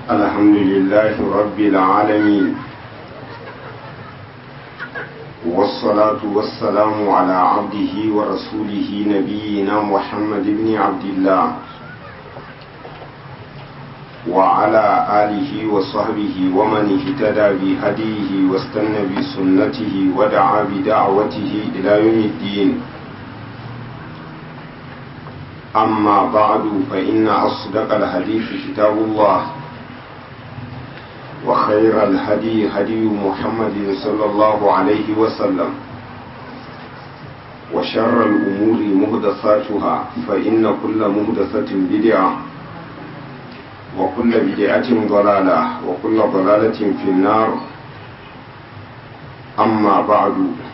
الحمد لله رب العالمين والصلاة والسلام على عبده ورسوله نبينا محمد بن عبد الله وعلى آله وصحبه ومن اهتدى بهديه واستنى بسنته ودعا بدعوته إلى يوم الدين أما بعد فإن أصدق الحديث كتاب الله وخير الهدي هدي محمد صلى الله عليه وسلم وشر الأمور مهدثاتها فإن كل مهدثة بدعة وكل بدعة ضلالة وكل ضلالة في النار أما بعد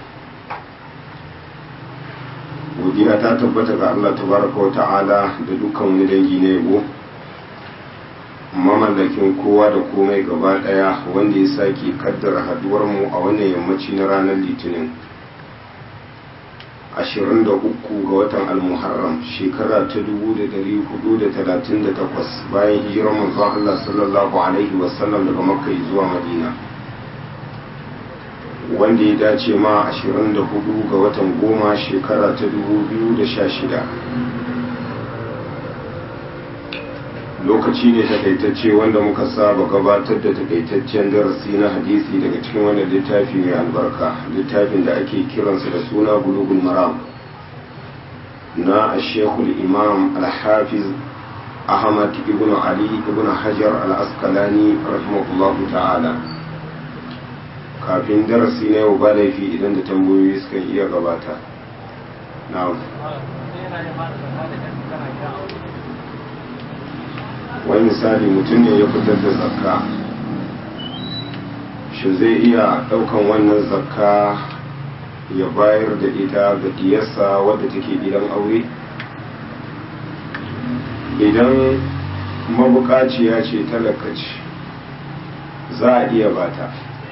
godiya ta tabbata ga Allah tabaraka wa ta'ala da dukkan wani dangi na yabo mamallakin kowa da komai gaba daya wanda ya sake kaddara haduwar mu a wannan yammaci na ranar litinin 23 ga watan almuharram shekara ta 1438 bayan hijirar manzon Allah sallallahu alaihi wasallam daga makka zuwa madina wanda ya dace ma 24 ga watan goma shekara ta 2016 lokaci ne takaitacce wanda muka saba gabatar da takaitaccen darasi na hadisi daga cikin wannan littafi mai albarka littafin da ake kiransa da suna bulugul maram na ashekul imam alhafiz ahmad ibn ali ibn hajar al-asqalani rahimahullahu ta'ala kafin darasi na yau ba laifi idan da tambayoyi suka iya gabata na'am wani misali mutum ne ya fitar da zakka shi zai iya daukan wannan zakka ya bayar da ita ga diyarsa wadda take gidan aure idan mabukaciya ce talakaci za a iya bata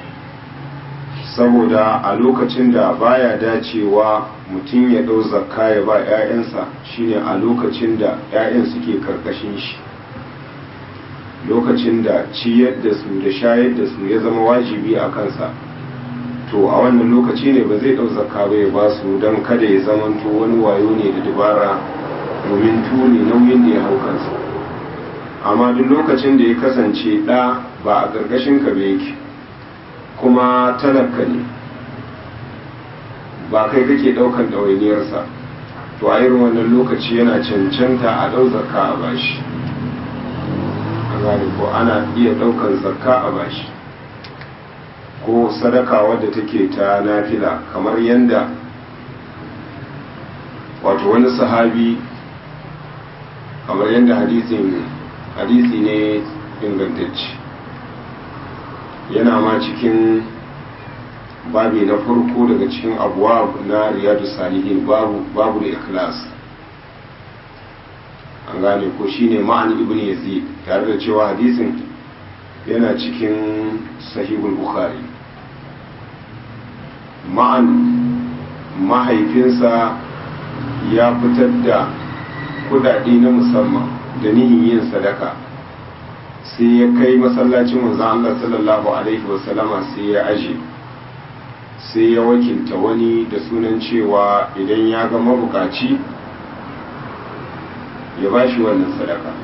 saboda a lokacin da baya dacewa mutum ya ɗau zakka ya ba 'ya'yansa shine a lokacin da 'ya'yan suke karkashin shi lokacin da ciyar da su da shayar da su ya zama wajibi a kansa to a wannan lokaci ne ba zai ɗau zakka ba ya ba su don kada ya zamanto wani wayo ne da dabara domin tuni nauyin da ya hau kansa amma duk lokacin da ya kasance ɗa ba a ƙarƙashin ka ba yake kuma talaka ne ba kai kake daukan ɗawainiyarsa to a irin wannan lokaci yana cancanta a ɗau zakka a bashi a gane ko ana iya ɗaukan zakka a bashi ko sadaka wadda take ta nafila kamar yadda wato wani sahabi kamar yadda hadisi ne ingantacce yana ma cikin babi na farko daga cikin abuwa na riyadu salihin babu babu da ikhlas an gane ko shine ma'an ibn yazid tare da cewa hadisin yana cikin sahihul bukhari ma'an mahaifinsa ya fitar da kudade na musamman da nihin yin sadaka sai ya kai masallacin manzon Allah sallallahu alaihi wasallama sai ya aje sai ya wakilta wani da sunan cewa idan ya ga mabukaci ya ba shi wannan sadaka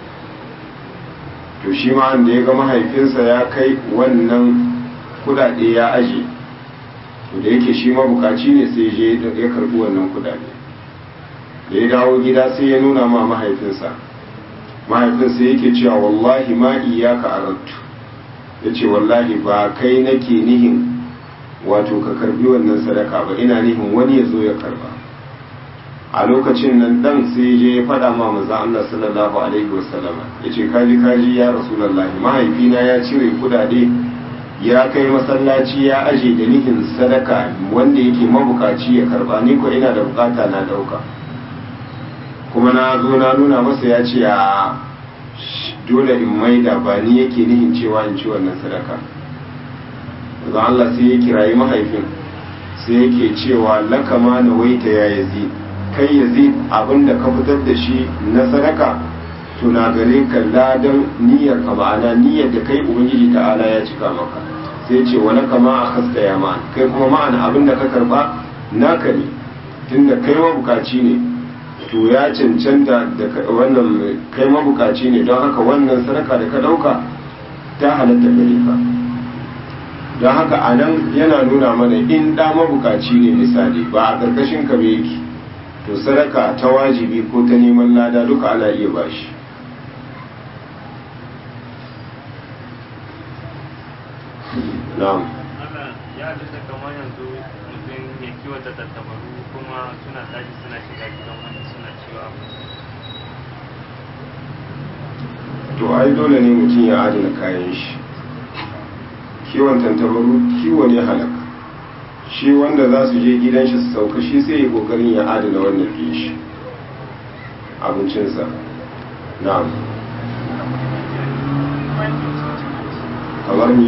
to shi ma da ya ga mahaifinsa ya kai wannan kudade ya aje to da yake shi mabukaci ne sai je ya karbi wannan kudade da ya dawo gida sai ya nuna ma mahaifinsa mahaifinsa yake cewa wallahi ma iyaka arattu ya ce wallahi ba kai nake nihin wato ka karbi wannan sadaka ba ina nihin wani ya zo ya karba a lokacin nan dan sai je ya faɗa ma manzo Allah sallallahu alaihi wasallam yace kaji kaji ya rasulullahi mahaifina ya cire kudade ya kai masallaci ya aje da nihin sadaka wanda yake mabukaci ya karba ni ko ina da bukata na dauka kuma na zo na nuna masa ya ce a dole in maida ba ni yake nihin cewa in ci wannan sadaka manzo Allah sai ya kirayi mahaifin sai yake cewa lakama na waita ya yazid kai yazid abinda ka fitar da shi na sadaka to na gare ka ladan niyyar ka ma'ana niyyar da kai ubangiji ta'ala ya cika maka sai ce wani kama a hasta ya ma kai kuma ma'ana abin da ka karba naka ne tunda kai mabukaci ne to ya cancanta da wannan kai mabukaci ne don haka wannan sadaka da ka dauka ta halatta gare ka don haka a nan yana nuna mana in ɗa mabukaci ne misali ba a ƙarƙashin ka yake to sadaka ta wajibi ko ta neman lada duka ana iya bashi na'am ya da kamar yanzu mutum ya kiwata tattabaru kuma suna tashi suna shiga gidan wani suna cewa to ai dole ne mutum ya adana kayan shi kiwon tantabaru kiwo ne halaka shi wanda za su je gidan shi su sauka shi sai ya kokarin ya adana wannan ɗin shi abincinsa na'am kamar ni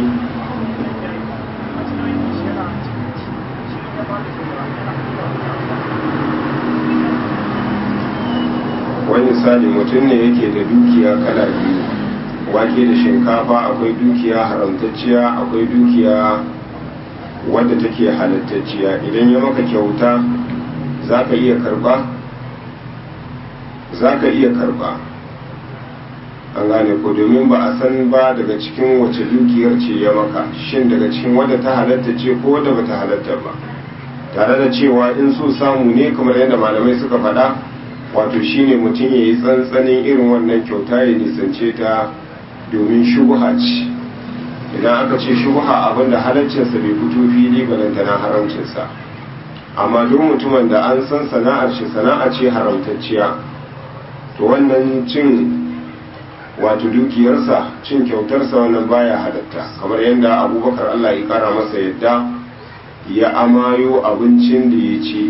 wani misali mutum ne yake da dukiya kala biyu wake da shinkafa akwai dukiya haramtacciya akwai dukiya wadda take halattacciya idan ya maka kyauta za ka iya karba za ka iya karba an gane ko domin ba a san ba daga cikin wace dukiyar ce ya maka shin daga cikin wadda ta halatta ce ko wadda ba ta halatta ba tare da cewa in so samu ne kamar yadda malamai suka faɗa wato shine mutum ya yi tsantsanin irin wannan kyauta ya nisance ta domin shubuha ce idan aka ce shubuha abinda halaccinsa bai fito fili balantana haramcinsa amma duk mutumin da an san sana'ar shi sana'a ce haramtacciya to wannan cin wato dukiyarsa cin kyautarsa wannan baya halatta kamar yadda abubakar allah ya kara masa yadda ya amayo abincin da ya ci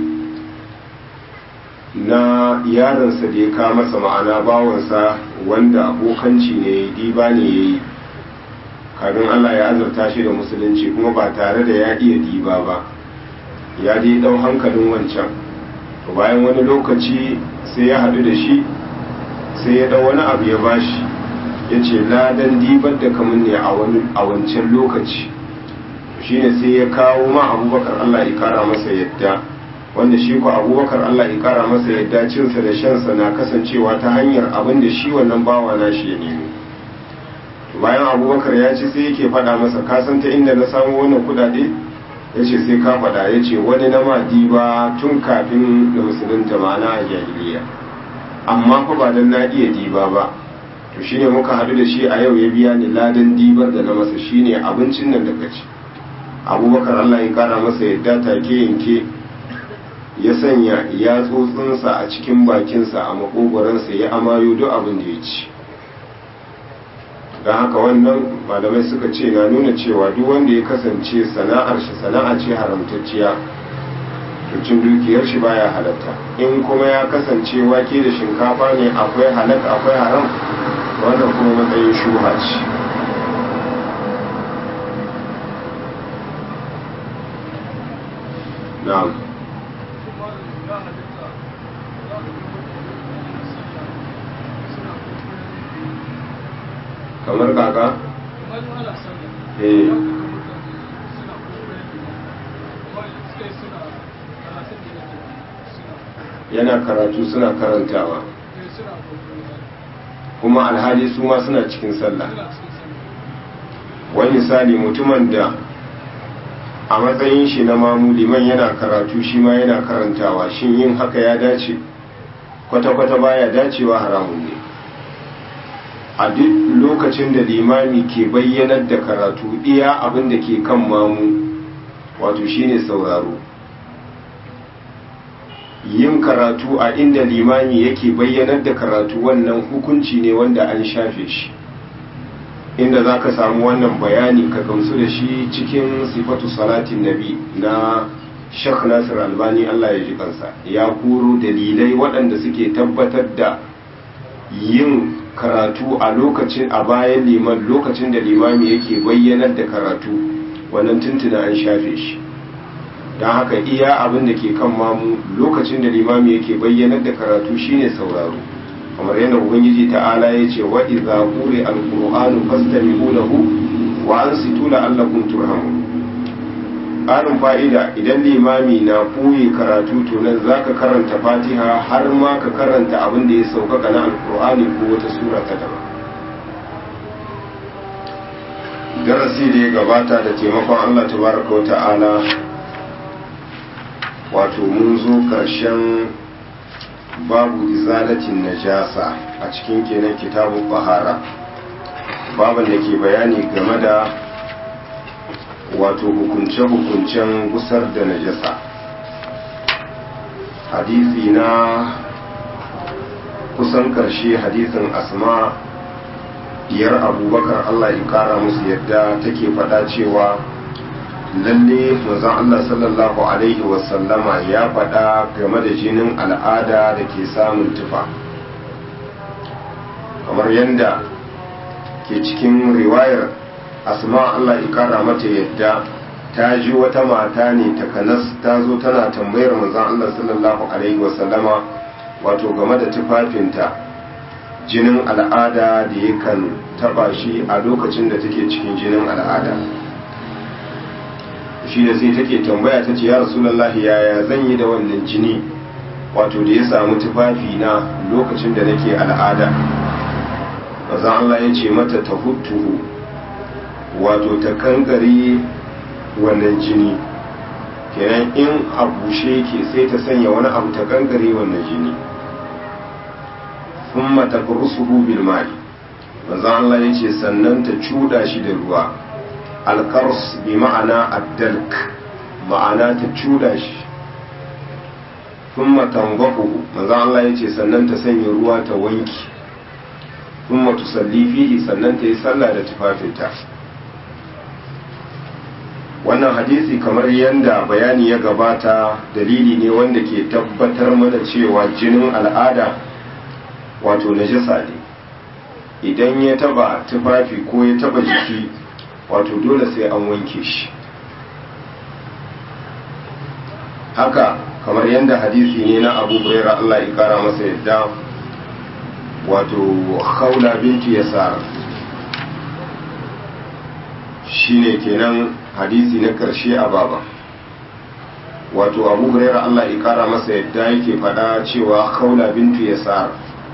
na yaronsa da ya kawo masa ma'ana bawansa wanda abokanci ne diba ne ya yi kafin Allah ya azurta shi da musulunci kuma ba tare da ya iya diba ba ya dai ɗau hankalin wancan to bayan wani lokaci sai ya haɗu da shi sai ya ɗau wani abu ya bashi ya ce ladan dibar da kamun ne a wancan lokaci shine sai ya kawo ma abubakar Allah ya kara masa yadda wanda shi ko abubakar Allah ya kara masa yadda cinsa da shansa na kasancewa ta hanyar abin da shi wannan bawa na shi ya nemi bayan abubakar ya ci sai yake faɗa masa kasan ta inda na samu wannan kudade ya ce sai ka faɗa ya ce wani na madi ba tun kafin da musulunta ma'ana a jahiliya amma fa ba dan na iya diba ba to shine muka haɗu da shi a yau ya biya ni ladan dibar da na masa shine abincin nan da ka ci abubakar Allah ya kara masa yadda take yanke ya sanya ya tsotsinsa a cikin bakinsa a makogoransa ya amayo duk abin da ya ci don haka wannan malamai suka ce na nuna cewa duk wanda ya kasance sana'ar shi sana'a ce haramtacciya to cin dukiyar shi baya halatta in kuma ya kasance wake da shinkafa ne akwai halaka akwai haram wannan kuma matsayin shuha ce na'am kamar kaka? eh yana karatu suna karantawa kuma alhali su ma suna cikin sallah wani misali mutumin da a matsayin shi na mamu liman yana karatu shi ma yana karantawa shin yin haka ya dace kwata-kwata baya dacewa haramun ne a duk lokacin da limami ke bayyanar da karatu iya abin da ke kan mamu wato shine sauraro yin karatu a inda limami yake bayyanar da karatu wannan hukunci ne wanda an shafe shi inda za ka samu wannan bayani ka gamsu da shi cikin sifatu salatin nabi na shek nasir albani allah ya ji kansa ya kuro dalilai waɗanda suke tabbatar da yin karatu a lokacin a bayan liman lokacin da limami yake bayyanar da karatu wannan tuntuna an shafe shi don haka iya abin da ke kan mamu lokacin da limami yake bayyanar da karatu shine sauraro kamar yadda ubangiji ta'ala ya ce wa idza quri al-qur'anu fastami'u lahu wa ansitu la'allakum turhamun ƙarin fa'ida idan limami na ɓoye karatu to nan za ka karanta fatiha har ma ka karanta abin da ya sauƙaƙa na alƙur'ani ko wata sura ta daban darasi da ya gabata da taimakon allah tabaraka wa ta'ala wato mun zo ƙarshen babu izalatin najasa a cikin kenan kitabun bahara baban da ke bayani game da wato hukunce-hukuncen gusar da najasa hadisi na kusan karshe hadisin asma diyar abubakar allah ya kara musu yadda take faɗa cewa lalle manzon allah sallallahu alaihi wasallama ya faɗa game da jinin al'ada da ke samun tufa kamar yadda ke cikin riwayar asma Allah ya kara mata yadda ta ji wata mata ne takanas ta zo tana tambayar manzon Allah sallallahu alaihi wasallama wato game da tufafinta jinin al'ada da yakan taba shi a lokacin da take cikin jinin al'ada shi da sai take tambaya ta ce ya rasulullahi yaya zan yi da wannan jini wato da ya samu tufafi na lokacin da nake al'ada manzon Allah ya ce mata ta hutuhu wato ta kankare wannan jini kenan in a bushe ke sai ta sanya wani abu ta kankare wannan jini sun mata rusuhu bil mai manzo Allah ya ce sannan ta cuda shi da ruwa alkars bi ma'ana addalk ma'ana ta cuda shi sun matangahu manzo Allah ya ce sannan ta sanya ruwa ta wanki sun matusalli fihi sannan ta yi sallah da tufafinta wannan hadisi kamar yadda bayani ya gabata dalili ne wanda ke tabbatar mana cewa jinin al'ada wato najasa ne idan ya taba tufafi ko ya taba jiki wato dole sai an wanke shi haka kamar yadda hadisi ne na abu buraira Allah ya kara masa yadda wato khawla binti yasar shine kenan hadisi na karshe a baba wato abu huraira Allah ya kara masa yadda yake faɗa cewa khawla bintu yasar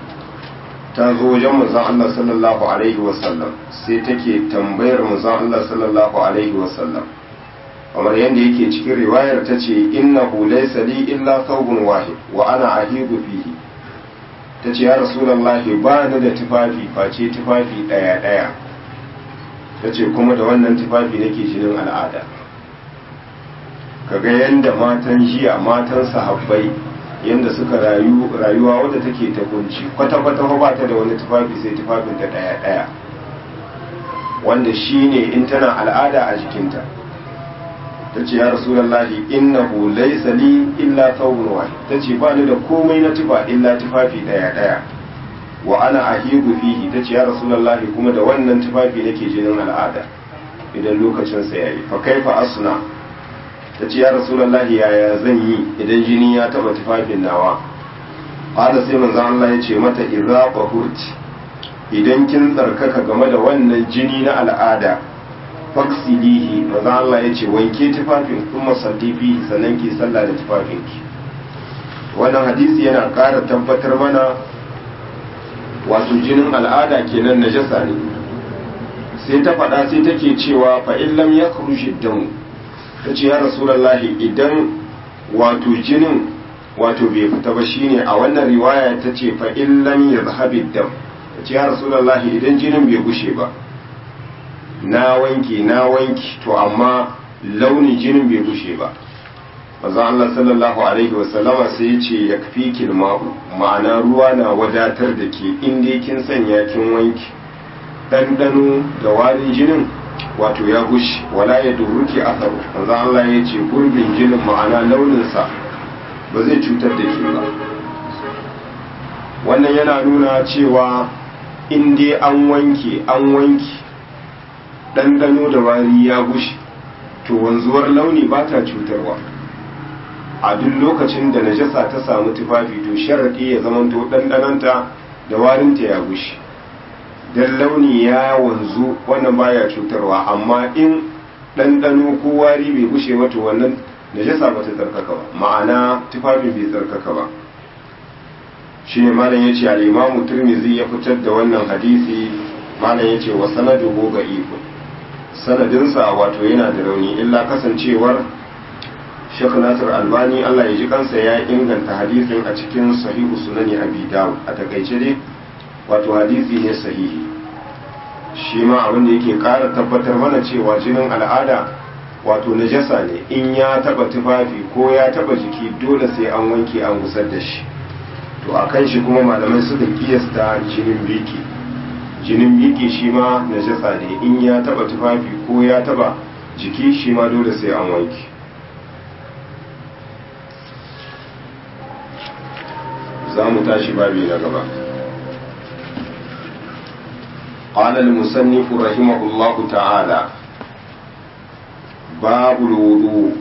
ta zo wajen manzon Allah sallallahu alaihi wasallam sai take tambayar manzon Allah sallallahu alaihi wasallam kamar yadda yake cikin riwayar ta ce innahu laysa li illa thawbun wahid wa ana ahidu fihi ta ce ya rasulullahi ba ni da tufafi face tufafi daya daya ta ce kuma da wannan tufafi nake jinin al'ada kaga yadda matan jiya matan sahabbai yadda suka rayu rayuwa wadda take ta kunci kwata-kwata ba ta da wani tufafi sai tufafin ta daya-daya wanda shi ne in tana al'ada a jikinta ta ce ya rasulallahi innahu laysa li illa thawbun wahid ta ce ba ni da komai na tufa illa tufafi daya-daya wa ana ahigu fihi ta ce ya rasulallahi kuma da wannan tufafi nake jinin al'ada idan lokacin sa yayi fa kaifa asna ta ce ya rasulallahi yaya zan yi idan jini ya taba tufafin nawa qala sai manzon Allah ya ce mata idza qahurti idan kin tsarkaka game da wannan jini na al'ada faksilihi manzon Allah ya ce wanke tufafin kuma sallifi sannan ki sallah da tufafinki wannan hadisi yana ƙara tabbatar mana wato jinin al'ada kenan najasa ne sai ta faɗa sai take cewa fa in lam yakhruj damu ta ce ya rasulullahi idan wato jinin wato bai fita ba shine a wannan riwaya ta ce fa in lam yadhhab dam ta ce ya rasulullahi idan jinin bai gushe ba na wanki na wanki to amma launin jinin bai gushe ba manzon Allah sallallahu alaihi wasallama sai ya ce yakfi ma'u ma'ana ruwa na wadatar da ke inda kin sanya kin wanki ɗanɗano da warin jinin wato ya gushe wala ya duruki asaru manzon Allah ya ce gurbin jinin ma'ana launinsa ba zai cutar da ke ba wannan yana nuna cewa in dai an wanke an wanke ɗanɗano da wari ya gushe to wanzuwar launi ba ta cutarwa a duk lokacin da najasa ta samu tufafi to sharaɗi ya zamanto ɗanɗananta da warinta ya gushi dan launi ya wanzu wannan baya cutarwa amma in ɗanɗano ko wari bai gushe mata wannan najasa ba ta tsarkaka ba ma'ana tufafin bai tsarkaka ba shi ne malam ya ce al'imamu turmizi ya fitar da wannan hadisi malam ya ce wa sanaduhu ga iko sanadinsa wato yana da rauni illa kasancewar shekh nasir albani allah ya ji kansa ya inganta hadisin a cikin sahihu sunani abi dawud a takaice dai wato hadisi ne sahihi shi ma abin da yake ƙara tabbatar mana cewa jinin al'ada wato najasa ne in ya taba tufafi ko ya taba jiki dole sai an wanke an gusar da shi to a kan shi kuma malamai suka kiyasta jinin biki jinin biki shi ma najasa ne in ya taba tufafi ko ya taba jiki shi ma dole sai an wanke za mu tashi babi na gaba قال المصنف رحمه الله تعالى باب الوضوء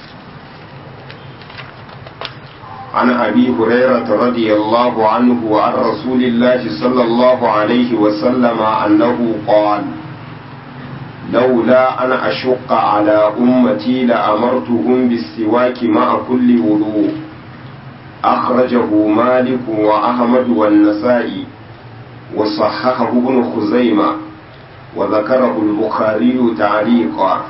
عن أبي هريرة رضي الله عنه وعن رسول الله صلى الله عليه وسلم أنه قال لولا أن أشق على أمتي لأمرتهم بالسواك مع كل وضوء أخرجه مالك وأحمد والنسائي وصححه ابن خزيمة وذكره البخاري تعليقا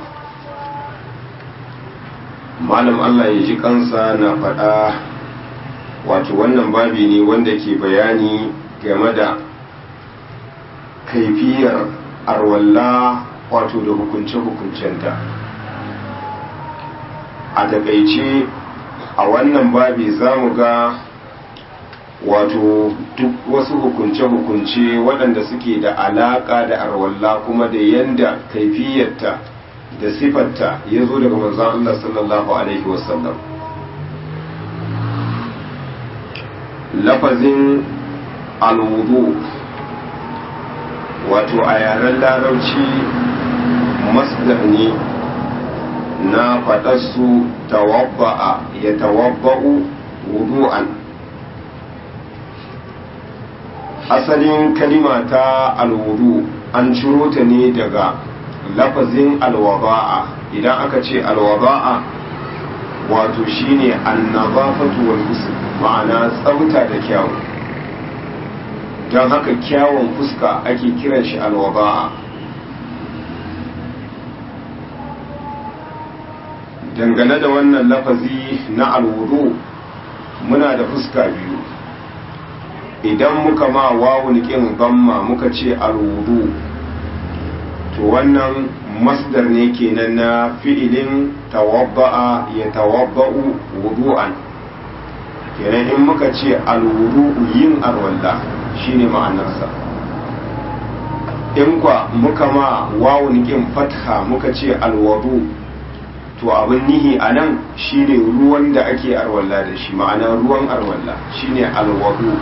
malam Allah ya ji kansa na faɗa wato wannan babi ne wanda ke bayani game da kaifiyar arwalla wato da hukunce-hukuncenta a takaice a wannan babi za mu ga wato duk wasu hukunce-hukunce waɗanda suke da alaƙa da arwalla kuma da yanda kaifiyarta da sifarta ya zo daga manzon Allah sallallahu Alaihi wasallam lafazin alwudu wato a yaren larabci masdar ne na faɗarsu tawabba'a ya tawabba'u wudu'an asalin kalima ta alwudu an ciro ta ne daga lafazin alwaba'a idan aka ce alwaba'a wato shine annazafatu wal husn ma'ana tsafta da kyawu don haka kyawun fuska ake kiran shi alwaba'a dangane da wannan lafazi na alwudu muna da fuska biyu idan muka ma wawun kin gamma muka ce alwudu to wannan masdar ne kenan na fi'ilin tawabba'a ya tawabba'u wudu'an kenan in muka ce alwudu'u yin arwalla shine ma'anarsa in kwa muka ma wawun kin fatha muka ce alwudu to abin nihi a nan shine ruwan da ake arwalla da shi ma'ana ruwan arwalla shine alwudu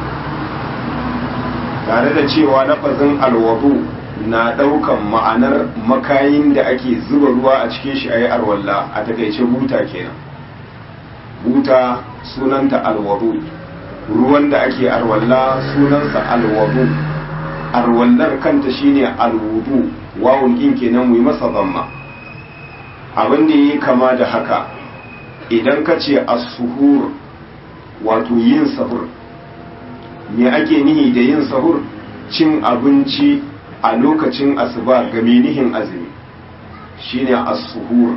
tare da cewa lafazin alwudu na ɗaukan ma'anar makayin da ake zuba ruwa a cikin shi a yi arwalla a takaice buta kenan buta sunanta alwadu ruwan da ake arwalla sunansa alwadu arwallar kanta shine alwudu wawun ɗin kenan mu yi masa zamma abin da yi kama da haka idan ka ce as-suhur wato yin sahur me ake nihi da yin sahur cin abinci a lokacin asuba ga menihin azumi shine as-suhur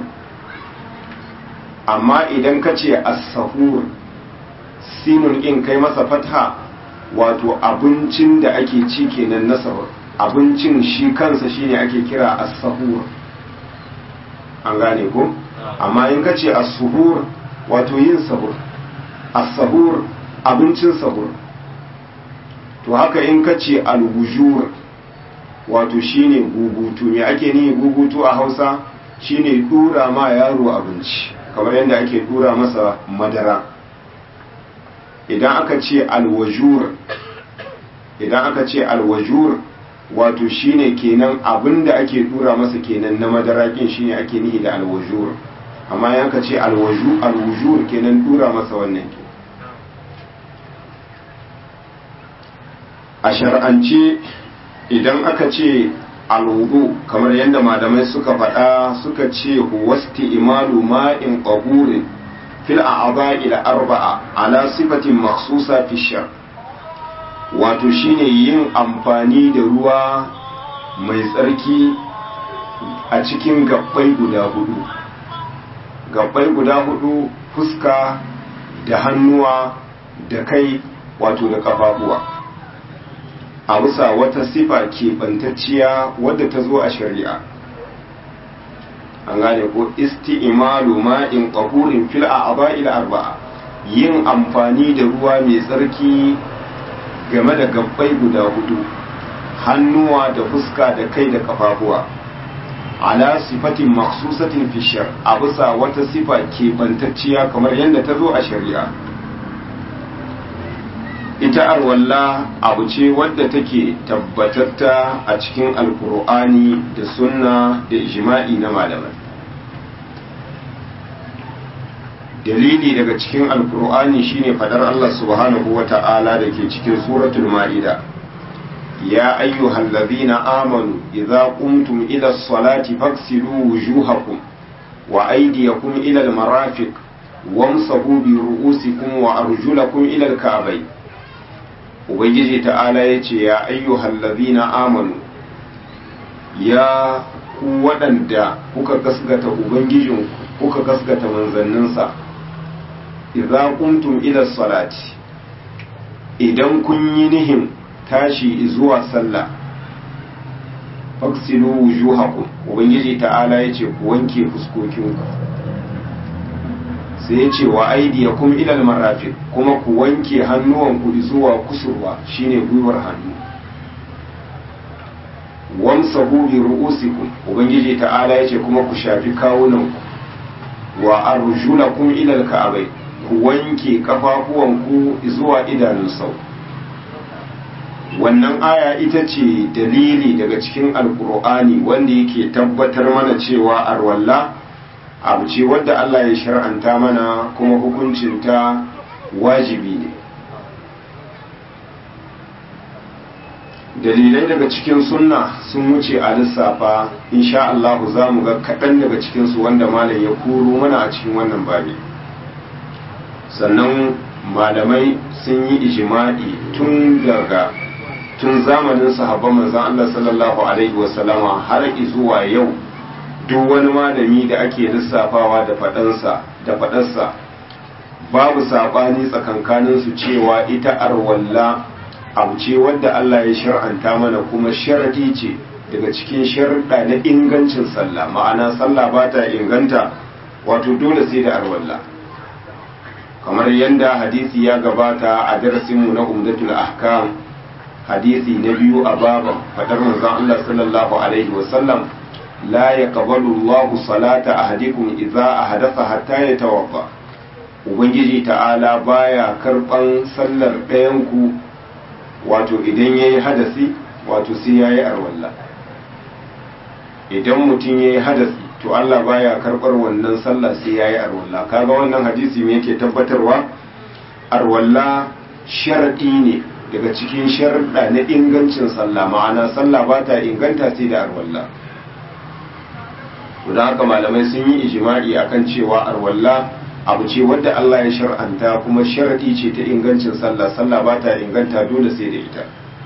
amma idan ka ce as-sahur sinun in kai masa fatha wato abincin da ake ci kenan na sahur abincin shi kansa shine ake kira as-sahur an gane ko amma in ka ce as-suhur wato yin sahur as-sahur abincin sahur to haka in ka ce al-wujur wato shine gugutu me ake ni gugutu a Hausa shine dura ma yaro abinci kamar yadda ake dura masa madara idan aka ce alwajur idan aka ce alwajur wato shine kenan abinda ake dura masa kenan na madara kin shine ake nihi da alwajur amma yan ka ce alwaju alwujur kenan dura masa wannan ke a shar'ance idan aka ce alwudu kamar yadda malamai suka faɗa suka ce wasti imalu ma'in qahurin fil a'dha'i ila arba'a ala sifatin makhsusa fi shar wato shine yin amfani da ruwa mai tsarki a cikin gabbai guda hudu gabbai guda hudu fuska da hannuwa da kai wato da kafafuwa a bisa wata sifa keɓantacciya wadda ta zo a shari'a an gane ko isti'malu ma'in qahurin fil a'dha'il arba'a yin amfani da ruwa mai tsarki game da gabbai guda hudu hannuwa da fuska da kai da kafafuwa ala sifatin maksusatin fishar a bisa wata sifa keɓantacciya kamar yadda ta zo a shari'a ita arwalla abu ce wadda take tabbatatta a cikin alkur'ani da sunna da ijma'i na malamai dalili daga cikin alkur'ani shine fadar Allah subhanahu wa ta'ala da ke cikin suratul ma'ida ya ayyuhal ladhina amanu idza qumtum ila as-salati faghsilu wujuhakum wa aydiyakum ila al-marafiq wamsahu bi ru'usikum wa arjulakum ila al-ka'bayn ubangiji ta'ala yace ya ayyuhal ladhina amanu ya ku waɗanda kuka gasgata ubangijinku kuka gasgata manzanninsa idza qumtum ila salati idan kun yi nihin tashi zuwa sallah faksilu wujuhakum ubangiji ta'ala yace ku wanke fuskokinku sai yace wa aydiyakum ila almarafiq kuma ku wanke hannuwanku zuwa kusurwa shine gwiwar hannu wamsahu bi ru'usikum ubangiji ta'ala yace kuma ku shafi kawunanku wa arjulakum ila alka'bay ku wanke kafafuwanku zuwa idanun sau wannan aya ita ce dalili daga cikin alkur'ani wanda yake tabbatar mana cewa arwalla abu ce wadda Allah ya shar'anta mana kuma hukuncinta wajibi ne dalilai daga cikin sunna sun wuce a lissafa insha Allah za mu ga kaɗan daga cikinsu wanda malam ya kuro mana a cikin wannan babi sannan malamai sun yi ijima'i tun daga tun zamanin sahabban manzon Allah sallallahu alaihi wasallama har zuwa yau duk wani malami da ake lissafawa da faɗansa da faɗarsa babu saɓani tsakankaninsu cewa ita arwalla abu ce wadda Allah ya shar'anta mana kuma sharadi ce daga cikin sharuɗa na ingancin sallah ma'ana sallah ba ta inganta wato dole sai da arwalla kamar yadda hadisi ya gabata a darasinmu na umdatul ahkam hadisi na biyu a baban fadar manzon Allah sallallahu alaihi wasallam la yaqbalu Allahu salata ahadikum idza ahadatha hatta yatawadda ubangiji ta'ala baya karban sallar ɗayan ku wato idan yayi hadasi wato sai yayi arwalla idan mutum yayi hadasi to Allah baya karbar wannan sallah sai yayi arwalla kaga wannan hadisi me yake tabbatarwa arwalla sharadi ne daga cikin sharuɗa na ingancin sallah ma'ana sallah ba ta inganta sai da arwalla don haka malamai sun yi ijima'i akan cewa arwalla abu ce wadda Allah ya shar'anta kuma sharadi ce ta ingancin sallah sallah ba ta inganta dole sai da ita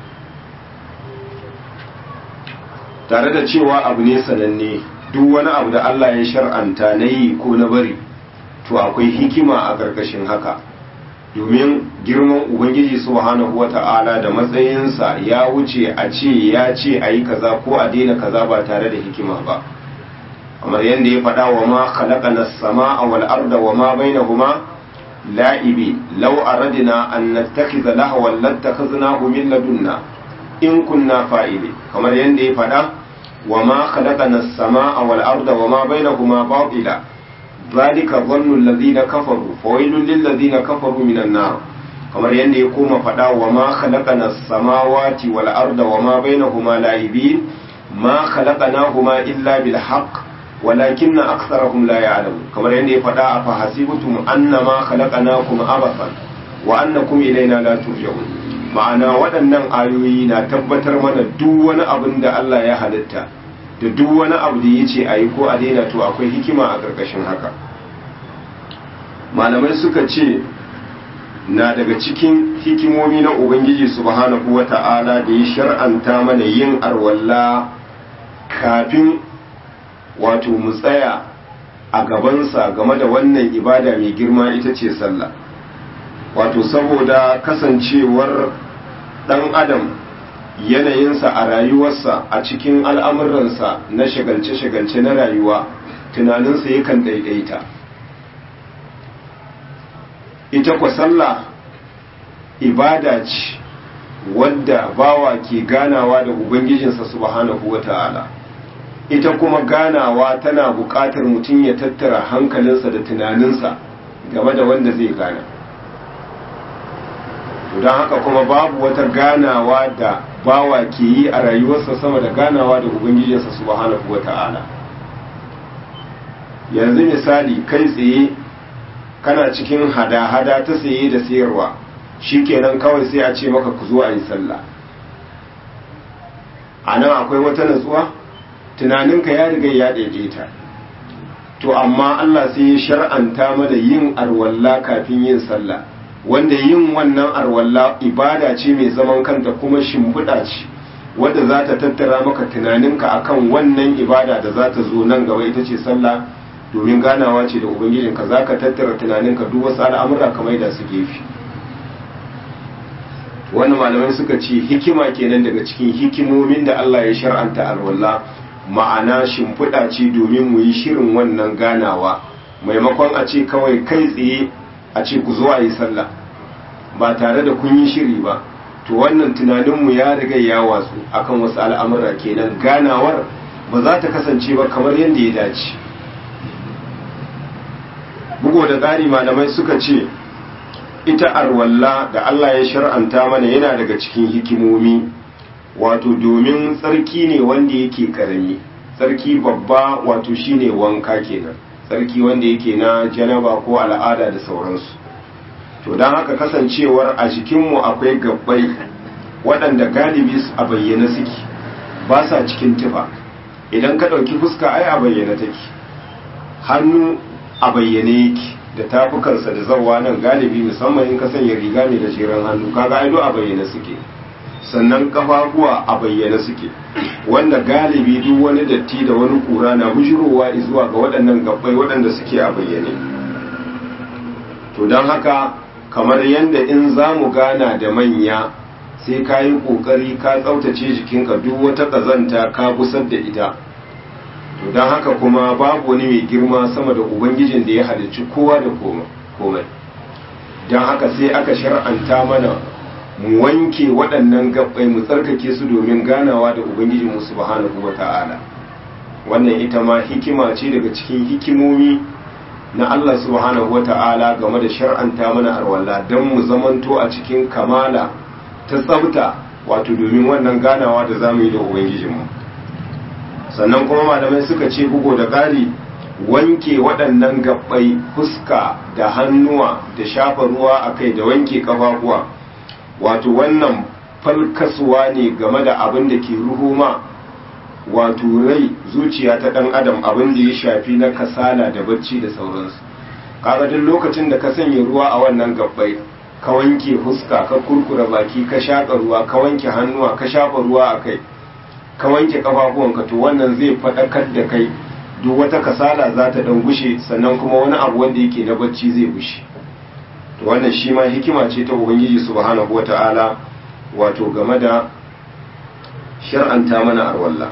tare da cewa abu ne sananne duk wani abu da Allah ya shar'anta na yi ko na bari to akwai hikima a ƙarƙashin haka domin girman ubangiji subhanahu wata'ala da matsayinsa ya wuce a ce ya ce a yi kaza ko a daina kaza ba tare da hikima ba kamar yadda ya faɗa wa ma khalaqana as-samaa wal arda wa ma bainahuma la'ibi law aradna an nattakhidha lahwan lattakhadnahu min ladunna in kunna fa'ili kamar yadda ya faɗa wa ma khalaqana as-samaa wal arda wa ma bainahuma batila ذلك ظن الذين كفروا فويل للذين كفروا من النار kamar yadda ya koma faɗa wa ma khalaqana samawati wal arda wa ma bainahuma la'ibin ma khalaqnahuma illa bil haqq walakinna aktharahum la ya'lamun kamar yadda ya faɗa a fahasibtum annama khalaqnakum abathan wa annakum ilayna la turja'un ma'ana waɗannan ayoyi na tabbatar mana duk wani abin da Allah ya halitta da duk wani abu da ya ce a yi ko a daina to akwai hikima a ƙarƙashin haka malamai suka ce na daga cikin hikimomi na ubangiji subhanahu wa ta'ala da ya shar'anta mana yin arwalla kafin wato mu tsaya a gabansa game da wannan ibada mai girma ita ce sallah wato saboda kasancewar ɗan adam yanayinsa a rayuwarsa a cikin al'amuransa na shagalce-shagalce na rayuwa tunaninsa yakan ɗaiɗaita ita kwa sallah ibada ce wadda bawa ke ganawa da ubangijinsa subhanahu wa ta'ala ita kuma ganawa tana buƙatar mutum ya tattara hankalinsa da tunaninsa game da wanda zai gana don haka kuma babu wata ganawa da bawa ke yi a rayuwarsa sama da ganawa da ubangijinsa subhanahu wa ta'ala yanzu misali kai tsaye kana cikin hada-hada ta saye da sayarwa shikenan kawai sai a ce maka ku zo a yi sallah a nan akwai wata natsuwa tunaninka ya riga ya daidaita to amma Allah sai ya shar'anta mana yin arwalla kafin yin sallah wanda yin wannan arwalla ibada ce mai zaman kanta kuma shimfiɗa ce wadda za ta tattara maka tunaninka akan wannan ibada da za ta zo nan gaba ita ce sallah domin ganawa ce da ubangijinka za ka tattara tunaninka duk wasu al'amura kamar da su gefe wannan malamai suka ce hikima kenan daga cikin hikimomin da Allah ya shar'anta alwala ma'ana shimfiɗa ce domin mu yi shirin wannan ganawa maimakon a ce kawai kai tsaye a ce ku zo a yi sallah ba tare da kun yi shiri ba to wannan tunaninmu ya riga ya watsu akan wasu al'amura kenan ganawar ba za ta kasance ba kamar yadda ya dace bugo da ƙari malamai suka ce ita arwalla da Allah ya shar'anta mana yana daga cikin hikimomi wato domin tsarki ne wanda yake karami tsarki babba wato shine wanka kenan tsarki wanda yake na janaba ko al'ada da sauransu to don haka kasancewar a jikinmu akwai gabbai waɗanda galibi a bayyana suke ba sa cikin tufa idan ka ɗauki fuska ai a bayyana take hannu a bayyane yake da tafukansa da zawa nan galibi musamman in ka sanya riga mai gajeren hannu kaga aido a bayyane suke sannan kafafuwa a bayyane suke wanda galibi duk wani datti da wani kura na bujirowa zuwa ga waɗannan gabbai waɗanda suke a bayyane to don haka kamar yadda in za mu gana da manya sai ka yi ƙoƙari ka tsaftace jikinka duk wata ƙazanta ka gusar da ita to don haka kuma babu wani mai girma sama da ubangijin da ya halicci kowa da komai don haka sai aka shar'anta mana mu wanke waɗannan gabbai mu tsarkake su domin ganawa da ubangijin mu subhanahu wa ta'ala wannan ita ma hikima ce daga cikin hikimomi na Allah subhanahu wa ta'ala game da shar'anta mana arwalla don mu zamanto a cikin kamala ta tsafta wato domin wannan ganawa da za mu yi da ubangijinmu sannan kuma malamai suka ce bugo da ƙari wanke waɗannan gabbai fuska da hannuwa da shafa ruwa a kai da wanke ƙafafuwa wato wannan falkasuwa ne game da abin da ke ruhuma wato rai zuciya ta ɗan adam abin da ya shafi na kasala da bacci da sauransu kaga duk lokacin da ka sanya ruwa a wannan gabbai ka wanke fuska ka kurkura baki ka shaƙa ruwa ka wanke hannuwa ka shafa ruwa a kai ka wanke kafafuwanka to wannan zai faɗakar da kai duk wata kasala za ta ɗan gushe sannan kuma wani abu wanda yake na bacci zai gushe to wannan shi ma hikima ce ta ubangiji subhanahu wata'ala wato game da shar'anta mana arwalla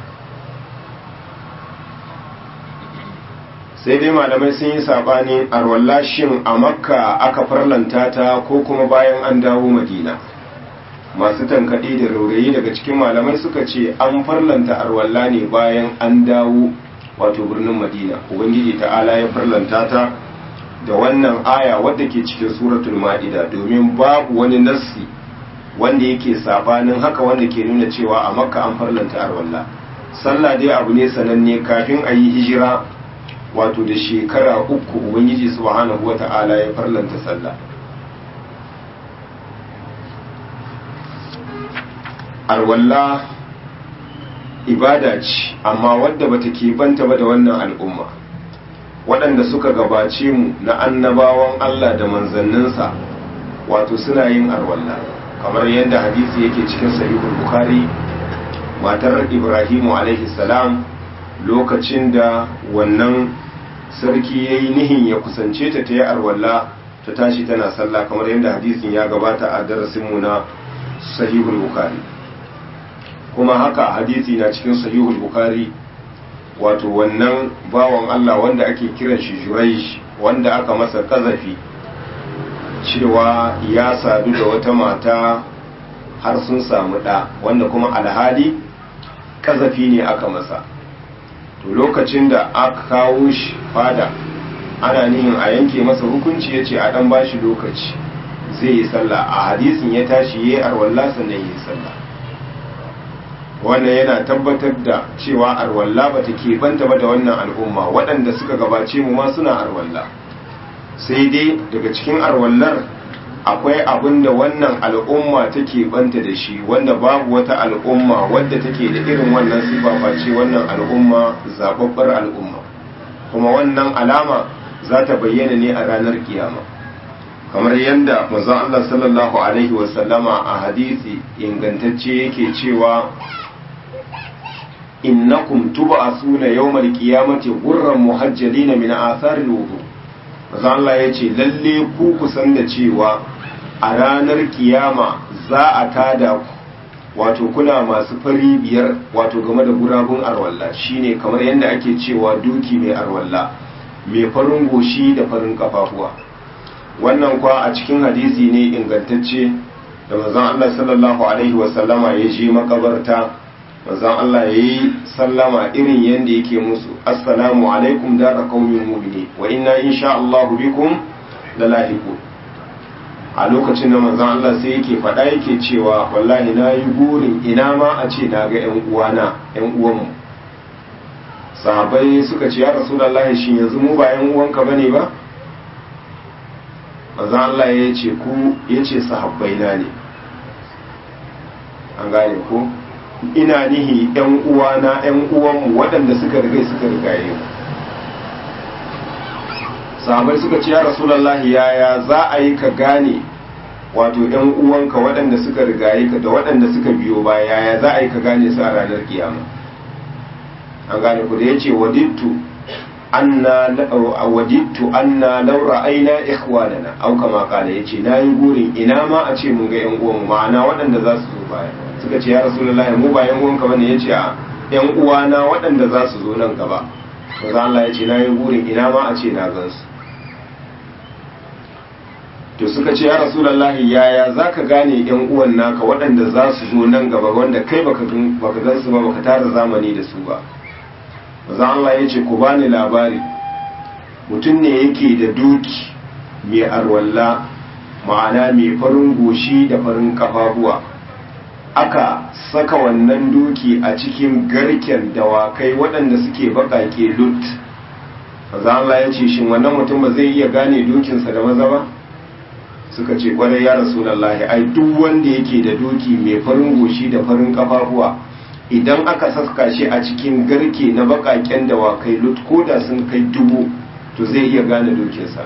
sai dai malamai sun yi saɓani arwalla shin a makka aka farlanta ta ko kuma bayan an dawo madina masu tankaɗe da raurayi daga cikin malamai suka ce an farlanta arwalla ne bayan an dawo wato birnin madina ubangiji ta'ala ya farlanta ta da wannan aya wadda ke cikin suratul ma'ida domin babu wani nassi wanda yake sabanin haka wanda ke nuna cewa a makka an farlanta arwalla sallah dai abu ne sananne kafin a yi hijira wato da shekara uku ubangiji subhanahu wata'ala ya farlanta sallah arwalla ibada ce amma wadda bata banta ba da wannan al'umma waɗanda suka gabace mu na annabawan Allah da manzanninsa wato suna yin arwalla kamar yadda hadisi yake cikin sahihul bukhari matar ibrahimu alaihi salam lokacin da wannan sarki ya yi nihin ya kusance ta ta yi arwalla ta tashi tana sallah kamar yadda hadisin ya gabata a darasinmu na sahihul bukhari kuma haka hadisi na cikin sahihul bukhari wato wannan bawan Allah wanda ake kiran shi juraish wanda aka masa kazafi cewa ya sadu da wata mata har sun samu ɗa wanda kuma alhali kazafi ne aka masa to lokacin da aka kawo shi fada ana nihin a yanke masa hukunci ya ce a ɗan ba shi lokaci zai yi sallah a hadisin ya tashi ya yi arwalla sannan ya yi sallah wannan yana tabbatar da cewa arwalla ba ta banta ba da wannan al'umma waɗanda suka gabace mu ma suna arwalla sai dai daga cikin arwallar akwai abin da wannan al'umma take banta da shi wanda babu wata al'umma wadda take da irin wannan sifa face wannan al'umma zababbar al'umma kuma wannan alama za ta bayyana ne a ranar kiyama kamar yadda manzon Allah sallallahu alaihi wasallama a hadisi ingantacce yake cewa innakum tub'asuna yawmal qiyamati ghurran muhajjalina min athari al-wudu manzon Allah yace lalle ku kusan da cewa a ranar kiyama za a tada ku wato kuna masu fari biyar wato game da gurabun arwalla shine kamar yadda ake cewa duki mai arwalla mai farin goshi da farin kafafuwa wannan kwa a cikin hadisi ne ingantacce da manzon Allah sallallahu alaihi wasallama ya je makabarta manzon Allah ya yi sallama irin yadda yake musu assalamu alaikum dara qaumin mu'minin wa inna insha Allah bikum lalahiqun a lokacin da manzon Allah sai yake faɗa yake cewa wallahi na yi burin ina ma a ce na ga 'yan uwana 'yan uwanmu sahabai suka ce ya rasulullahi shin yanzu mu ba 'yan uwanka bane ba manzon Allah ya ce ku ya ce sahabbai na ne an gane ko ina nihi 'yan uwana 'yan uwanmu waɗanda suka rigai suka rigaye mu sahabai suka ce ya rasulallahi yaya za a yi ka gane wato yan uwanka waɗanda suka rigaye ka da waɗanda suka biyo baya yaya za a yi ka gane su a ranar kiyama an gane ku da ya ce wadittu anna wadittu anna law ra'ayna ikhwanana aw kama qala yace nayi gurin ina ma a ce mun ga yan uwanmu ma'ana waɗanda za su zo baya suka ce ya rasulullahi mu ba yan uwanka bane yace a yan uwana waɗanda za su zo nan gaba manzo Allah yace nayi gurin ina ma a ce na gansu to suka ce ya rasulallahi yaya za ka gane yan uwan naka waɗanda za su zo nan gaba wanda kai baka gan su ba baka tara zamani da su ba maza Allah ya ce ku bani labari mutum ne yake da duki mai arwalla ma'ana mai farin goshi da farin kafafuwa aka saka wannan duki a cikin garken dawakai waɗanda suke baƙaƙe lut maza Allah ya ce shin wannan mutum ba zai iya gane dukinsa da maza ba suka ce kwarai ya rasulallahi ai duk wanda yake da doki mai farin goshi da farin kafafuwa idan aka saska shi a cikin garke na bakaken dawakai lut ko da sun kai dubu to zai iya gane dokinsa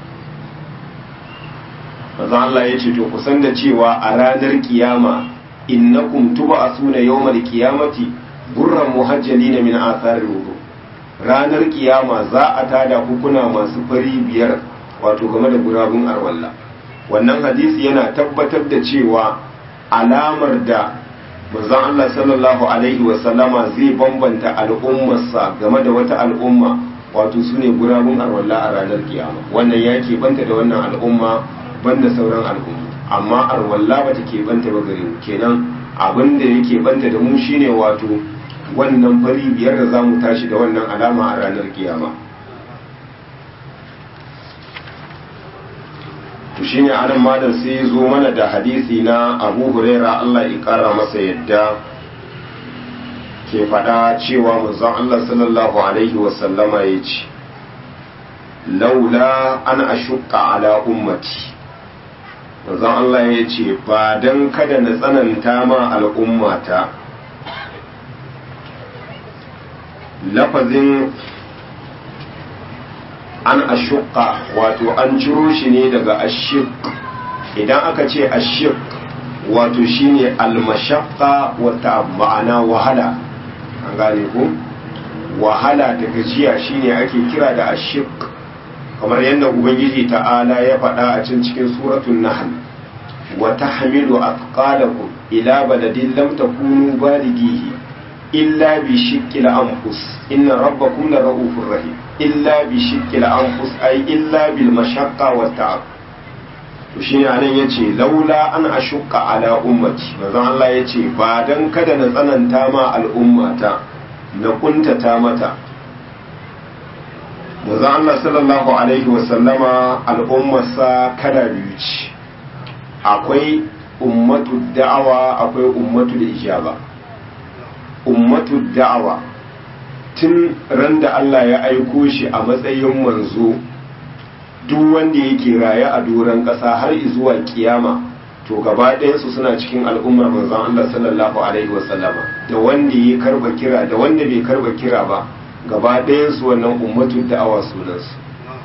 maza Allah ya ce to kusan da cewa a ranar kiyama innakum tub'asuna yawmal qiyamati gurran muhajjalina min atharil wudu ranar kiyama za a tada hukuna masu fari biyar wato game da gurabun arwalla wannan hadisi yana tabbatar da cewa alamar da manzon Allah sallallahu alaihi wasallama zai bambanta al'ummarsa game da wata al'umma wato su ne gurabun arwalla a ranar kiyama wannan ya banta da wannan al'umma banda sauran al'umma amma arwalla ba ta banta ba gare mu kenan abin da yake banta da mu shine wato wannan fari biyar da za mu tashi da wannan alama a ranar kiyama to shine anan malam sai ya zo mana da hadisi na abu huraira Allah ya kara masa yadda ke faɗa cewa manzon Allah sallallahu alaihi wasallama ya ce laula an ashukka ala ummati manzon Allah ya ce ba dan kada na tsananta ma al'ummata lafazin an ashukka wato an ciro shi ne daga ashik idan aka ce ashik wato shine almashaqqa wata ma'ana wahala an gane ku wahala da gajiya shine ake kira da ashik kamar yadda ubangiji ta'ala ya faɗa a cin cikin suratul nahl wa tahmilu athqalakum ila baladin lam takunu balighihi illa bi shiqqil anfus inna rabbakum la ra'ufur rahim illa bi shiqqil anfus ay illa bil mashaqqa wat ta'ab to shine anan yace laula an ashqa ala ummati manzon Allah yace ba dan kada na tsananta ma al'ummata na kuntata mata manzon Allah sallallahu alaihi wa sallama al'ummarsa kada biyu ce akwai ummatu da'awa akwai ummatu da ijaba ummatu da'awa tun ran da Allah ya aiko shi a matsayin manzo duk wanda yake raye a doron ƙasa har zuwa kiyama to gaba ɗayansu suna cikin al'ummar manzon Allah sallallahu alaihi wasallama da wanda ya karba kira da wanda bai karba kira ba gaba ɗayansu wannan ummatu da'awa sunansu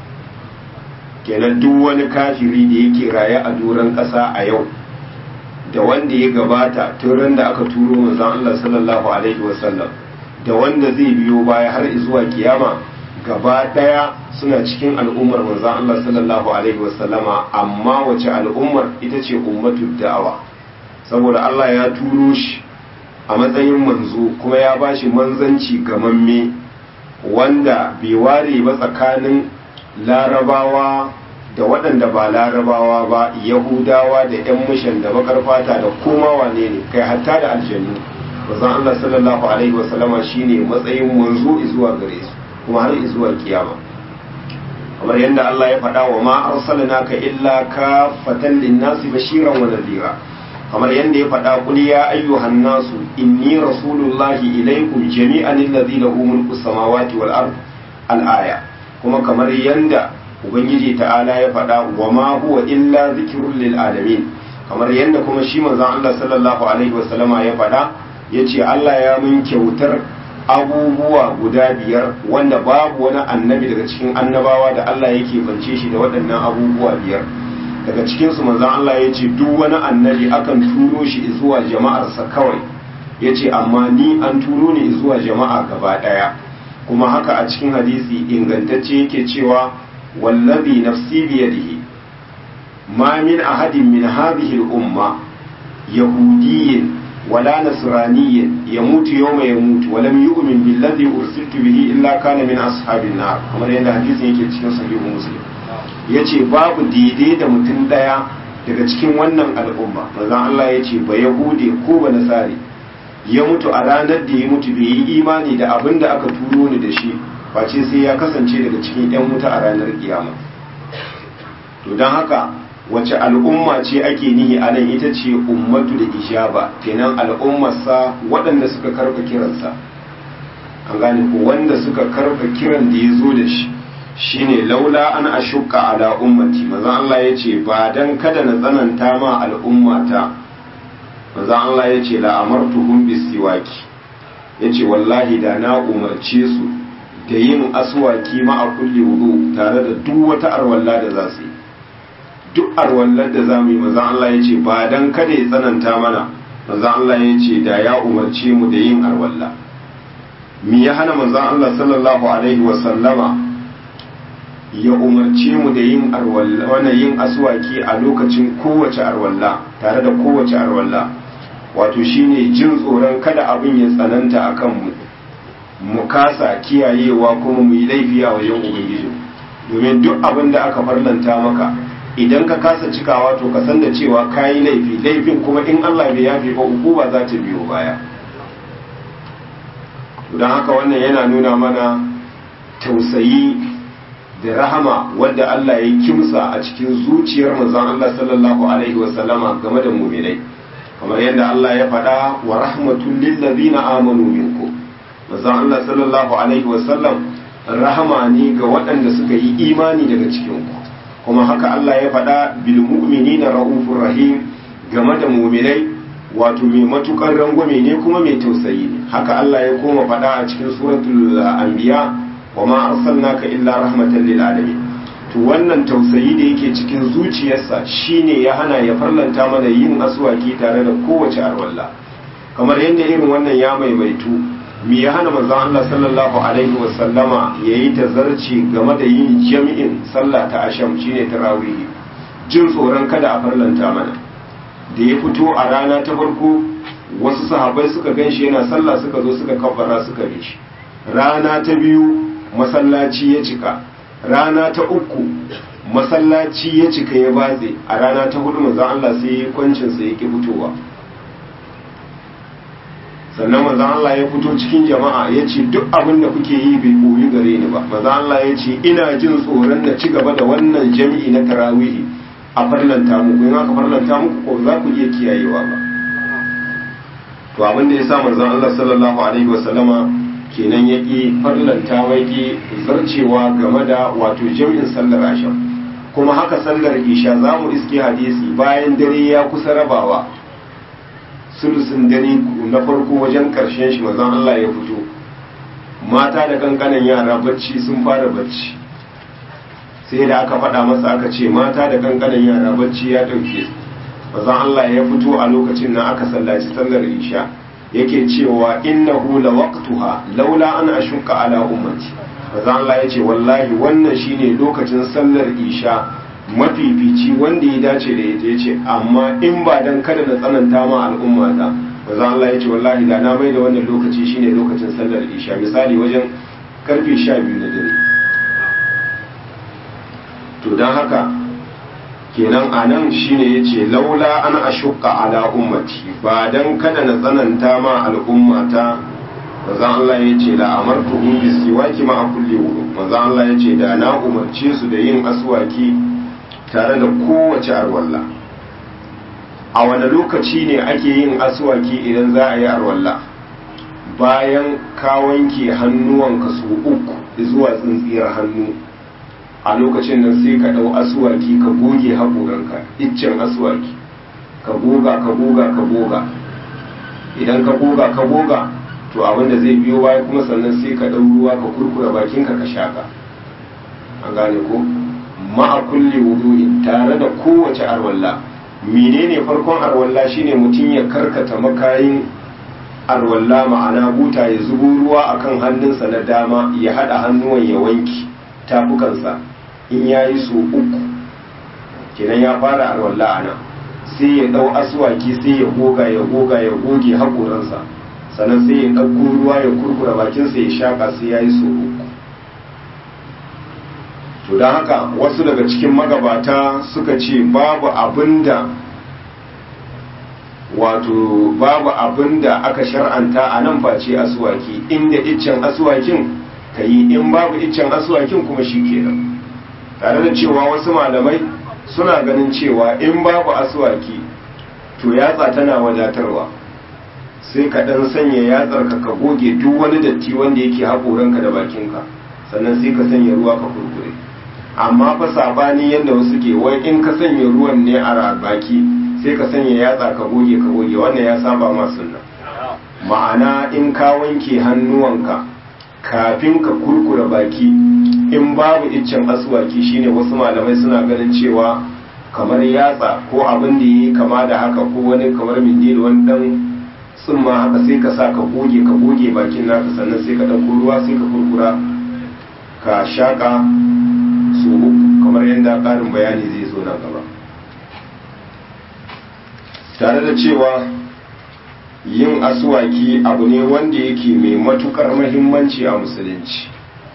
kenan duk wani kafiri da yake raye a doron ƙasa a yau da wanda ya gabata tun ran da aka turo manzon Allah sallallahu alaihi wasallam da wanda zai biyo baya har zuwa kiyama gaba daya suna cikin al'ummar manzon Allah sallallahu alaihi wasallama amma wace al'ummar ita ce ummatul da'awa saboda Allah ya turo shi a matsayin manzo kuma ya bashi manzanci gamamme wanda bai ware ba tsakanin larabawa da waɗanda ba larabawa ba yahudawa da 'yan mushan da bakar fata da koma wane ne kai hatta da aljannu manzon Allah sallallahu alaihi wasallama shine matsayin manzo zuwa gare su kuma har zuwa kiyama kamar yadda Allah ya faɗa wa ma arsalnaka illa kafatan linnasi bashiran wa nadhira kamar yadda ya faɗa qul ya ayyuhan nasu inni rasulullahi ilaykum jami'an alladhi lahu mulku samawati wal ard al aya kuma kamar yadda ubangiji ta'ala ya faɗa wa ma huwa illa zikrun lil alamin kamar yadda kuma shi manzon Allah sallallahu alaihi wasallama ya faɗa yace Allah ya mun kyautar abubuwa guda biyar wanda babu wani annabi daga cikin annabawa da Allah yake bance shi da waɗannan abubuwa biyar daga cikin su manzon Allah ya ce duk wani annabi akan turo shi zuwa jama'arsa kawai ya ce amma ni an turo ni zuwa jama'a gaba ɗaya kuma haka a cikin hadisi ingantacce yake cewa wallazi nafsi biyadihi ma min ahadin min hadhihi al-umma yahudiyyin ولا نصراني يموت يوم يموت ولم يؤمن بالذي أرسلت به إلا كان من أصحاب النار kamar yadda hadisin yake cikin sahihu muslim yace babu daidai da mutum daya daga cikin wannan al'umma manzon Allah yace ba yahude ko ba nasari ya mutu a ranar da ya mutu bai yi imani da abin da aka turo ni da shi face sai ya kasance daga cikin yan wuta a ranar kiyama to don haka wace al'umma ce ake nihi a nan ita ce ummatu da ijaba kenan al'ummarsa waɗanda suka karɓa kiransa an gane ko wanda suka karɓa kiran da ya zo da shi shine laula an ashukka ala ummati manzon Allah ya ce ba dan kada na tsananta ma al'ummata manzon Allah ya ce la amartuhum bisiwaki yace wallahi da na umarce su da yin aswaki ma a kulli wudu tare da duk wata arwalla da za su yi duk arwallar da za mu yi manzan Allah ya ce ba don kada ya tsananta mana manzan Allah ya ce da ya umarce mu da yin arwalla mi ya hana manzan Allah sallallahu alaihi wasallama ya umarce mu da yin arwalla wannan yin aswaki a lokacin kowace arwalla tare da kowace arwalla wato shine jin tsoron kada abin ya tsananta a kanmu mu kasa kiyayewa kuma mu yi laifi a wajen ubangiji domin duk abin da aka farlanta maka idan ka kasa cikawa to ka san da cewa ka yi laifi laifin kuma in Allah bai yafe ba hukuma za ta biyo baya don haka wannan yana nuna mana tausayi da rahama wanda Allah ya kimsa a cikin zuciyar manzon Allah sallallahu alaihi wasallama game da mu'minai kamar yadda Allah ya faɗa wa rahmatul lil ladina amanu minkum manzon Allah sallallahu alaihi wasallam rahama ne ga waɗanda suka yi imani daga cikin ku kuma haka Allah ya faɗa bil mu'minina raufur rahim game da mu'minai wato mai matukar rangwame ne kuma mai tausayi ne haka Allah ya koma faɗa a cikin suratul anbiya wa ma arsalnaka illa rahmatan lil alamin to wannan tausayi da yake cikin zuciyarsa shine ya hana ya farlanta mana yin aswaki tare da kowace arwalla kamar yadda irin wannan ya maimaitu me ya hana manzon Allah sallallahu alaihi wa sallama yayi tazarci game da yin jami'in sallah ta asham shine tarawih jin tsoron kada a farlanta mana da ya fito a rana ta farko wasu sahabbai suka ganshi yana sallah suka zo suka kabbara suka bi shi rana ta biyu masallaci ya cika rana ta uku masallaci ya cika ya batse a rana ta hudu manzon Allah sai ya kwancin sa yake fitowa sannan manzon Allah ya fito cikin jama'a ya ce duk abin da kuke yi bai koyi gare ni ba manzon Allah ya ce ina jin tsoron na ci gaba da wannan jami'i na tarawihi a farlanta muku in aka farlanta muku ko za ku iya kiyayewa ba to abin da ya sa manzon Allah sallallahu alaihi wasallama kenan ya ƙi farlanta mai ƙi zarcewa game da wato jami'in sallar asham kuma haka sallar isha za mu iske hadisi bayan dare ya kusa rabawa sulusun dare na farko wajen ƙarshen shi mazan Allah ya fito mata da kankanan yara bacci sun fara bacci sai da aka faɗa masa aka ce mata da kankanan yara bacci ya ɗauke mazan Allah ya fito a lokacin nan aka sallaci sallar isha yake cewa innahu la waqtuha laula an ashqa ala ummati manzo Allah yace wallahi wannan shine lokacin sallar isha mafifici wanda ya dace da ita yace amma in ba dan kada na tsananta ma al'umma ta manzo Allah yace wallahi da na mai da wannan lokaci shine lokacin sallar isha misali wajen karfe 12 na dare to dan haka kenan a nan shine ya ce laula an ashuka ala ummati ba don kada na tsananta ma al'ummata manzan Allah ya ce la'amartu in bi siwaki ma a kulle wudu manzan Allah ya ce da na umarce su da yin aswaki tare da kowace arwalla a wani lokaci ne ake yin aswaki idan za a yi arwalla bayan ka wanke hannuwanka su uku zuwa tsintsiyar hannu a lokacin nan sai ka ɗau asuwaki ka goge haƙoranka iccen asuwaki ka goga ka goga ka goga idan ka goga ka goga to abinda zai biyo baya kuma sannan sai ka ɗau ruwa ka kurkura bakinka ka shaka an gane ko ma'a kulle wudu'in tare da kowace arwalla menene farkon arwalla shine mutum ya karkata makayin arwalla ma'ana buta ya zubo ruwa akan hannunsa na dama ya haɗa hannuwan ya wanki tafukansa in ya yi so uku kenan ya fara alwalla ana sai ya dau aswaki sai ya goga ya goga ya goge haƙoransa sannan sai ya ɗauko ruwa ya kurkura bakinsa ya shaƙa sai ya yi so uku to don haka wasu daga cikin magabata suka ce babu abinda wato babu abinda aka shar'anta a nan face aswaki inda iccen aswakin ka yi in babu iccen aswakin kuma shi kenan tare da cewa wasu malamai suna ganin cewa in babu aswaki to yatsa tana wadatarwa sai ka dan sanya yatsar ka ka goge duk wani datti wanda yake haƙoranka da bakinka sannan sai ka sanya ruwa ka kurkure amma fa sabani yadda wasu ke wai in ka sanya ruwan ne a baki sai ka sanya yatsa ka goge ka goge wannan ya saba ma sunna ma'ana in ka wanke hannuwanka kafin ka kurkura baki in babu iccen aswaki shine wasu malamai suna ganin cewa kamar yatsa ko abin da yi kama da haka ko wani kamar mindil wani dan tsumma haka sai ka sa ka goge ka goge bakin naka sannan sai ka ɗauko ruwa sai ka kurkura ka shaƙa su kamar yadda ƙarin bayani zai zo nan gaba tare da cewa yin asuwaki abu ne wanda yake mai matukar mahimmanci a musulunci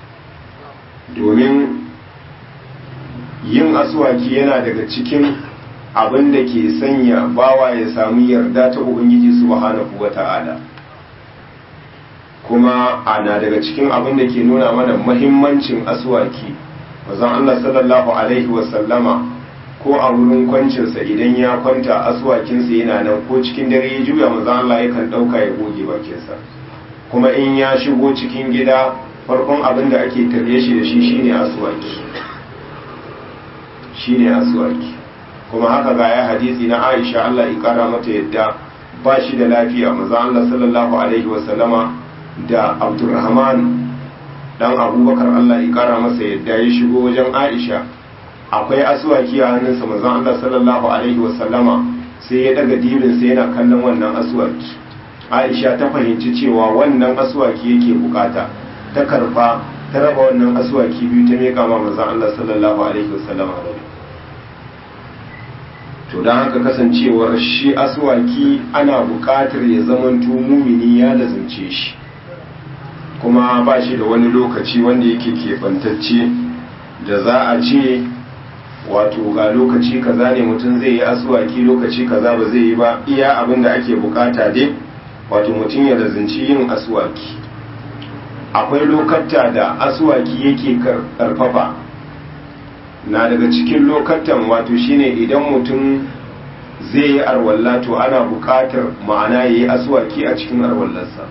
domin yin asuwaki yana daga cikin abin da ke sanya bawa ya samu yarda ta ubangiji subhanahu wata'ala kuma ana daga cikin abin da ke nuna mana mahimmancin asuwaki wazan Allah sallallahu alaihi wasallama ko a wurin kwancinsa idan ya kwanta asuwakinsa yana nan ko cikin dare ya juya manzon Allah yakan ɗauka ya goge bakinsa kuma in ya shigo cikin gida farkon abin da ake tarye shi da shi shine asuwaki shine aswaki kuma haka ga ya hadisi na Aisha Allah ya kara mata yadda ba shi da lafiya manzo Allah sallallahu alaihi wasallama da Abdurrahman dan Abubakar Allah ya kara masa yadda ya shigo wajen Aisha akwai aswaki a hannunsa manzo Allah sallallahu alaihi wasallama sai ya daga dibin sai yana kallon wannan aswaki Aisha ta fahimci cewa wannan aswaki yake bukata ta karba ta raba wannan aswaki biyu ta meka ma manzo Allah sallallahu alaihi wasallama to don haka kasancewar shi aswaki ana buƙatar ya zamanto mumini ya lazance shi kuma ba shi da wani lokaci wanda yake keɓantacce da za a ce wato ga lokaci kaza ne mutum zai yi aswaki lokaci kaza ba zai yi ba iya abin da ake bukata dai wato mutum ya lazanci yin aswaki akwai lokata da aswaki yake karfafa na daga cikin lokatan wato shine idan mutum zai yi arwalla to ana buƙatar ma'ana ya yi aswaki a cikin arwallarsa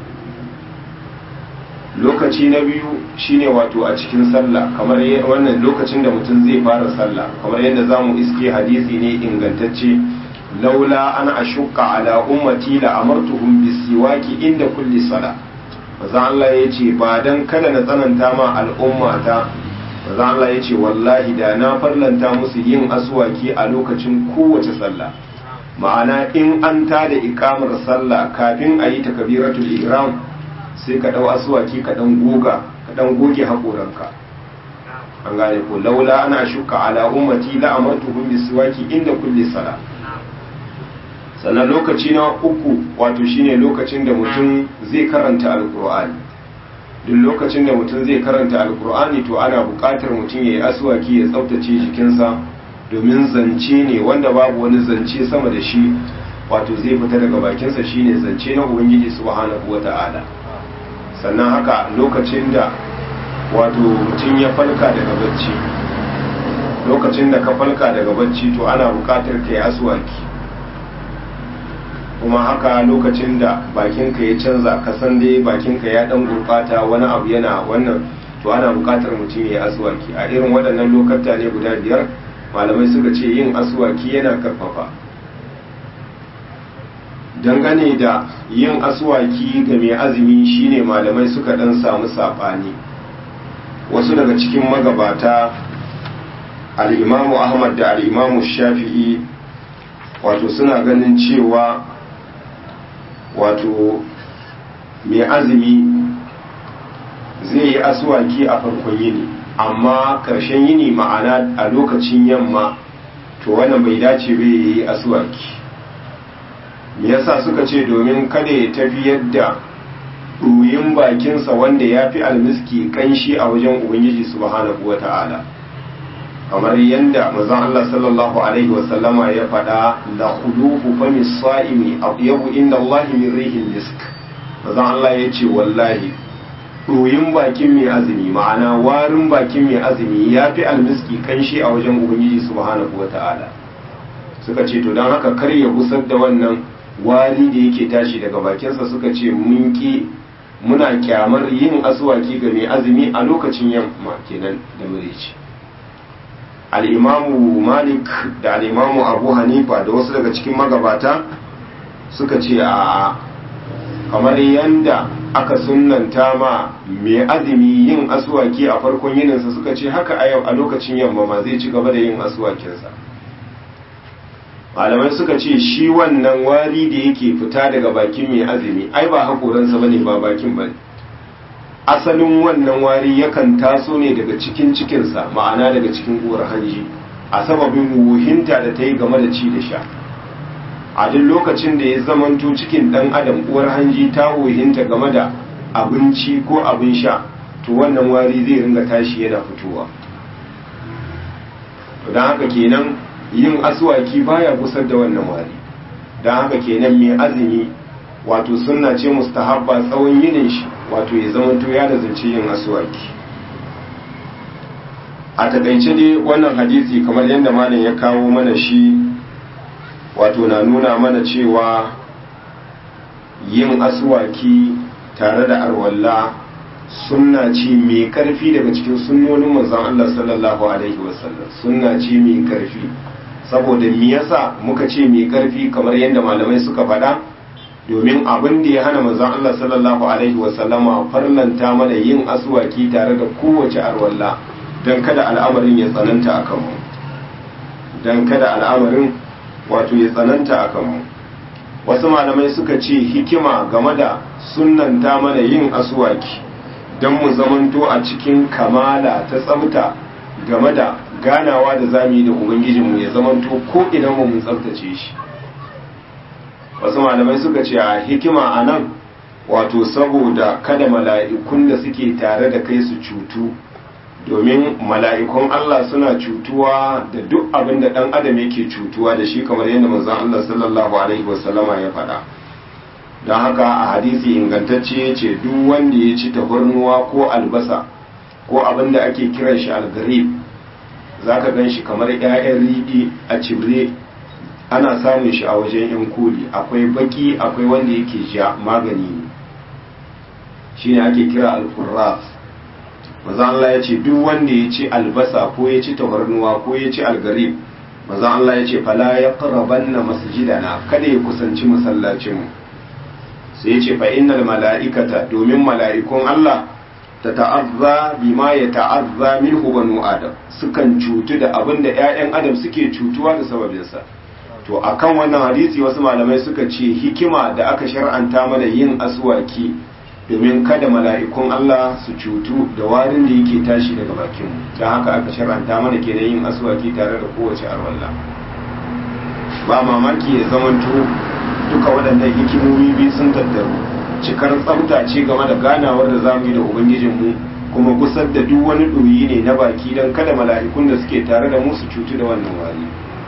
lokaci na biyu shine wato a cikin sallah kamar wannan lokacin da mutum zai fara sallah kamar yadda za mu iske hadisi ne ingantacce laula an ashukka ala ummati la amartuhum bisiwaki inda kulli sala maza Allah ya ce ba dan kada na tsananta ma al'ummata maza Allah ya ce wallahi da na farlanta musu yin aswaki a lokacin kowace sallah ma'ana in an ta da ikamar sallah kafin a yi takabiratul ihram sai ka dau aswaki ka dan goga ka dan goge hakoranka an gane ko laula ana shuka ala ummati la amartuhum bisiwaki inda kulli sala sannan lokaci na uku wato shine lokacin da mutum zai karanta alqur'ani duk lokacin da mutum zai karanta alkur'ani to ana buƙatar mutum ya yi aswaki ya tsaftace jikinsa domin zance ne wanda babu wani zance sama da shi wato zai fita daga bakinsa shine zance na ubangiji subhanahu wata'ala sannan haka lokacin da wato mutum ya falka daga bacci lokacin da ka falka daga bacci to ana buƙatar ka yi aswaki kuma haka lokacin da bakinka ya canza kasan dai bakinka ya dan gurbata wani abu yana wannan to ana bukatar mutum ya aswaki a irin waɗannan lokata ne guda biyar malamai suka ce yin aswaki yana karfafa dangane da yin aswaki ga mai azumi shine malamai suka dan samu saɓani wasu daga cikin magabata al'imamu ahmad da al'imamu shafi'i wato suna ganin cewa wato mai azumi zai yi aswaki a farkon yini amma ƙarshen yini ma'ana a lokacin yamma to wannan bai dace bai yi aswaki me yasa suka ce domin kada ya tafi yadda ɗoyin bakinsa wanda ya fi almiski kanshi a wajen ubangiji subhanahu wa ta'ala kamar yadda mazan Allah sallallahu Alaihi wasallama ya faɗa la khulufu fami sa'imi yabu inda Allah min rihin misk mazan Allah ya ce wallahi ɗoyin bakin mai azumi ma'ana warin bakin mai azumi ya fi almiski kanshi a wajen ubangiji subhanahu wa ta'ala suka ce to don haka kar ya gusar da wannan wari da yake tashi daga bakinsa suka ce mun ki muna kyamar yin asuwaki ga mai azumi a lokacin yamma kenan da murici al'imamu malik da al'imamu abu hanifa da wasu daga cikin magabata suka ce a kamar yanda aka sunanta ma mai azumi yin asuwaki a farkon yininsa suka ce haka a yau a lokacin yamma ma zai ci gaba da yin asuwakinsa malamai suka ce shi wannan wari da yake fita daga bakin mai azumi ai ba haƙoransa ba ne ba bakin ba asalin wannan wari yakan taso ne daga cikin cikinsa ma'ana daga cikin uwar hanji a sababin wuhinta da ta yi game da ci da sha a duk lokacin da ya zamanto cikin ɗan adam uwar hanji ta wuhinta game da abinci ko abin sha to wannan wari zai ringa tashi yana fitowa don haka kenan yin aswaki baya gusar da wannan wari don haka kenan mai azumi wato sunna ce mustahabba tsawon yinin shi wato ya zamanto ya da zance yin aswaki a takaice dai wannan hadisi kamar yadda malam ya kawo mana shi wato na nuna mana cewa yin aswaki tare da arwalla sunna ce mai karfi daga cikin sunnonin manzon Allah sallallahu alaihi wasallam sunna ce mai karfi saboda me yasa muka ce mai karfi kamar yadda malamai suka faɗa domin abin da ya hana manzon Allah sallallahu alaihi wasallama farlanta mana yin aswaki tare da kowace arwalla dan kada al'amarin ya tsananta akan mu dan kada al'amarin wato ya tsananta akan mu wasu malamai suka ce hikima game da sunnanta mana yin aswaki don mu zamanto a cikin kamala ta tsafta game da ganawa da zami da ubangijinmu ya zamanto ko idan mu mun tsaftace shi wasu malamai suka ce a hikima a nan wato saboda kada mala'ikun da suke tare da kai su cutu domin mala'ikun Allah suna cutuwa da duk abin da ɗan adam yake cutuwa da shi kamar yadda manzon Allah sallallahu alaihi wasallama ya faɗa don haka a hadisi ingantacce ya ce duk wanda ya ci tafarnuwa ko albasa ko abin da ake kiran shi algarib za ka gan shi kamar 'ya'yan riɗi a cibre ana samun shi a wajen yan koli akwai baki akwai wanda yake ja magani ne shi ne ake kira alkurras maza Allah ya ce duk wanda ya ci albasa ko ya ci tafarnuwa ko ya ci algarib maza Allah ya ce fala ya na masjidana kada ya kusanci masallacinmu sai ce fa innal mala'ikata domin mala'ikun Allah ta ta'azza bima ya ta'azza minhu banu adam sukan cutu da abin da ƴaƴan adam suke cutuwa da sababinsa to akan wannan hadisi wasu malamai suka ce hikima da aka shar'anta mana yin aswaki domin kada mala'ikun Allah su cutu da warin da yake tashi daga bakin mu don haka aka shar'anta mana kenan yin aswaki tare da kowace arwalla ba mamaki ya zamanto duka waɗannan hikimomi biyu sun tattaru cikar tsafta ce game da ganawar da zamu yi da ubangijinmu kuma kusar da duk wani ɗoyi ne na baki don kada mala'ikun da suke tare da mu su cutu da wannan wari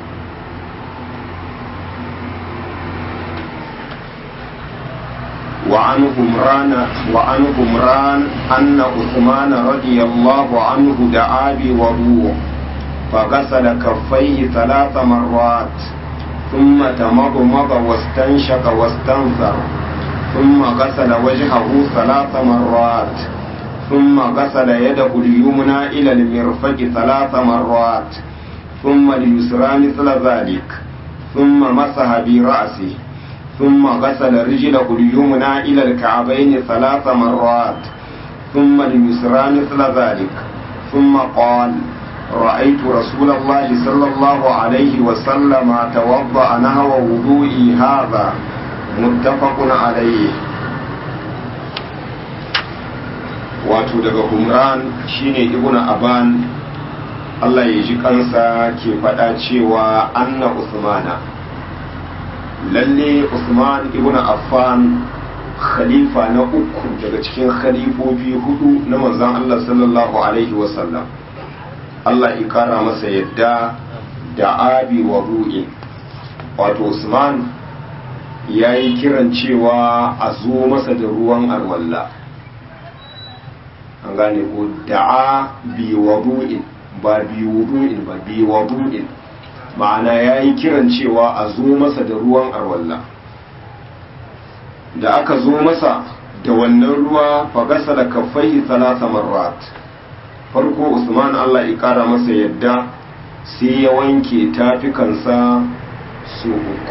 وعن همران وعن همران أن عثمان رضي الله عنه دعا بوضوء فغسل كفيه ثلاث مرات ثم تمضمض واستنشق واستنثر ثم غسل وجهه ثلاث مرات ثم غسل يده اليمنى إلى المرفق ثلاث مرات ثم اليسرى مثل ذلك ثم مسح برأسه ثم غسل رجله اليمنى إلى الكعبين ثلاث مرات ثم اليسرى مثل ذلك ثم قال رأيت رسول الله صلى الله عليه وسلم توضأ نحو وضوئي هذا متفق عليه wato daga humran shine ibnu aban Allah ya ji kansa ke faɗa cewa anna usmana lalle usman ibnu affan khalifa na uku daga cikin khalifofi hudu na manzon Allah sallallahu alaihi wasallam Allah ya kara masa yadda da abi wa ru'in wato usman ya yi kiran cewa a zo masa da ruwan arwalla an gane ko da'a bi wadu'in ba bi wudu'in ba bi wadu'in ma'ana ya yi kiran cewa a zo masa da ruwan arwalla da aka zo masa da wannan ruwa fagasa da kafai talata marrat farko usman allah ya kara masa yadda sai ya wanke tafikansa su uku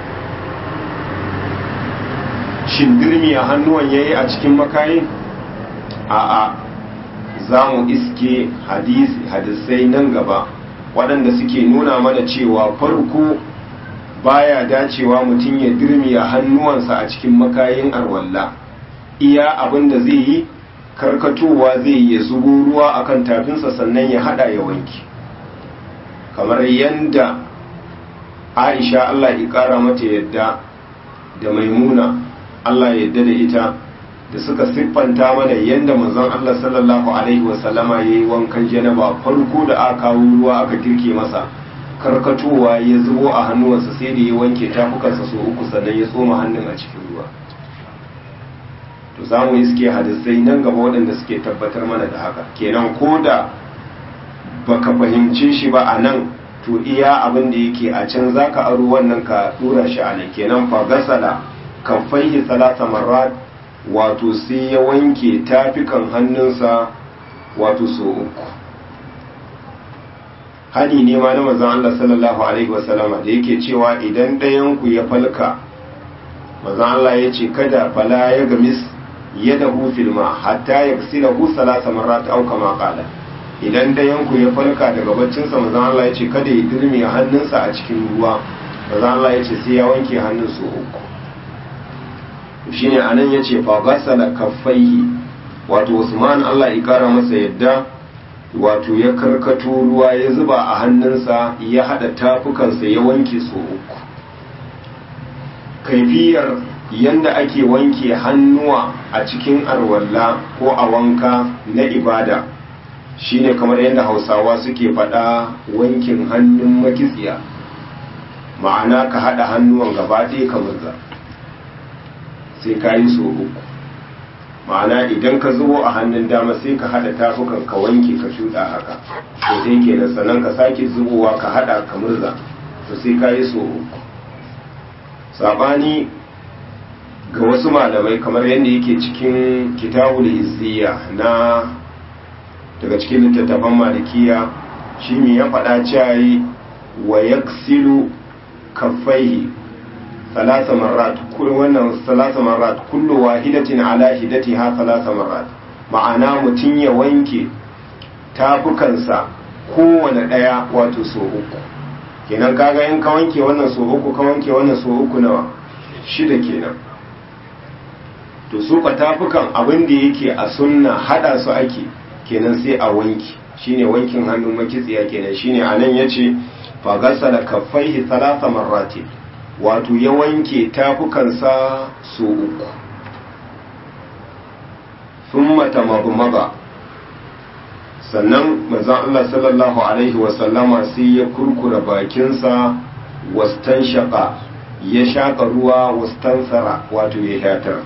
shin dirmi a hannuwan yayi a cikin makayin a'a za mu iske hadisai nan gaba waɗanda suke nuna mana cewa farko baya dacewa mutum ya dirmi a hannuwansa a cikin makayin arwalla iya abin da zai yi karkatowa zai ya zubo ruwa akan tafinsa sannan ya hada ya wanki kamar yadda aisha allah ya kara mata yadda da maimuna allah ya yadda da ita da suka siffanta mana yadda manzon allah sallallahu alaihi wasallama ya yi wankan janaba farko da aka kawo ruwa aka girke masa karkatowa ya zubo a hannuwansa sai da ya wanke tafukansa so uku sannan ya tsoma hannun a cikin ruwa to za mu iske hadisai nan gaba waɗanda suke tabbatar mana da haka kenan ko da baka fahimce shi ba a nan to iya abin da yake a can za ka aro wannan ka dura shi a nan kenan fa gasala kan faihi salasa marrat wato sai ya wanke tafikan hannunsa wato so uku hani ne ma na manzon Allah sallallahu alaihi wasallama da yake cewa idan ɗayan ku ya falka manzon Allah ya ce kada fala ya gamis yadahu fil ma hatta yaghsilahu salasa marrat aw kama qala idan ɗayan ku ya falka daga baccin sa manzon Allah ya ce kada ya dirme hannunsa a cikin ruwa manzon Allah ya ce sai ya wanke hannun su uku shine anan yace fa ghasala kaffaihi wato Usman Allah ya kara masa yadda wato ya karkato ruwa ya zuba a hannunsa ya hada tafukansa ya wanke su uku kaifiyar yanda ake wanke hannuwa a cikin arwalla ko a wanka na ibada shine kamar yadda hausawa suke faɗa wankin hannun makitsiya ma'ana ka hada hannuwan gaba ɗaya ka murza sai ka yi so uku ma'ana idan ka zubo a hannun dama sai ka hada tafukan ka wanke ka shuɗa haka to sai kenan sannan ka sake zubowa ka hada ka murza to sai ka yi so uku sabani ga wasu malamai kamar yadda yake cikin kitabul izziya na daga cikin littattafan malikiya shi ne ya faɗa cewa wa yaksilu kaffaihi ثلاث مرات كل wannan ثلاث مرات كل واحدة على حدتها ثلاث مرات ma'ana mutum ya wanke tafukansa kowane ɗaya wato so uku kenan kaga in ka wanke wannan so uku ka wanke wannan so uku nawa shida kenan to su ka tafukan abin da yake a sunna hada su ake kenan sai a wanki shine wankin hannun makitsiya kenan shine anan yace fa gasala kaffaihi thalatha marratin wato ya wanke tafukansa su uku sun mata maza sannan mazan Allah sallallahu Alaihi wasallama sai ya kurkura bakinsa wastan shaƙa ya shaƙa ruwa wastan tsara wato ya shatar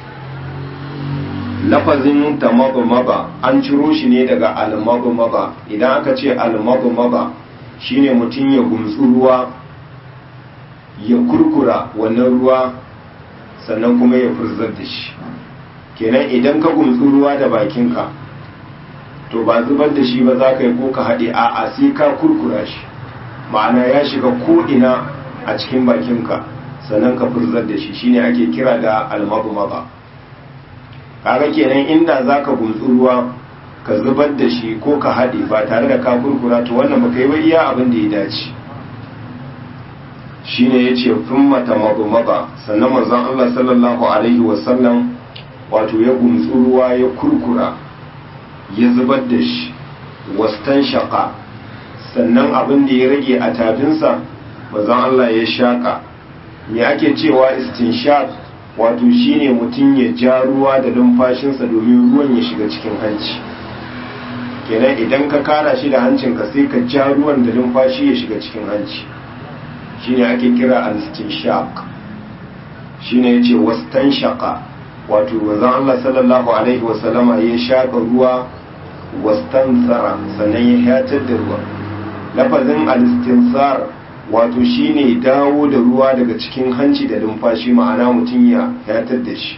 lafazin ta maza an ciro shi ne daga almaza idan aka ce almaza shine mutum ya gumtsu ruwa ya kurkura wannan ruwa sannan kuma ya furzar da shi kenan idan ka gumtsu ruwa da bakinka to ba zubar da shi ba za ka yi ko ka haɗe a a sai ka kurkura shi ma'ana ya shiga ko'ina a cikin bakinka sannan ka furzar da shi shine ake kira da almabu maba kaga kenan inda za ka gumtsu ruwa ka zubar da shi ko ka haɗe ba tare da ka kurkura to wannan baka yi ba iya abin da ya dace shine ya ce fin mata maba sannan manzon Allah sallallahu alaihi wasallam wato ya gumtsu ruwa ya kurkura ya zubar da shi wastan shaƙa sannan abin da ya rage a tafinsa manzon Allah ya shaƙa me ake cewa istinshaq wato shine mutum ya ja ruwa da numfashinsa domin ruwan ya shiga cikin hanci kenan idan ka kara shi da hancinka sai ka ja ruwan da numfashi ya shiga cikin hanci shine ake kira al-istinshaq shine yace wastanshaqa wato manzon Allah sallallahu alaihi wa sallama ya shaka ruwa wastansara sannan ya hatar da ruwa lafazin al-istinsar wato shine dawo da ruwa daga cikin hanci da numfashi ma'ana mutum ya hatar da shi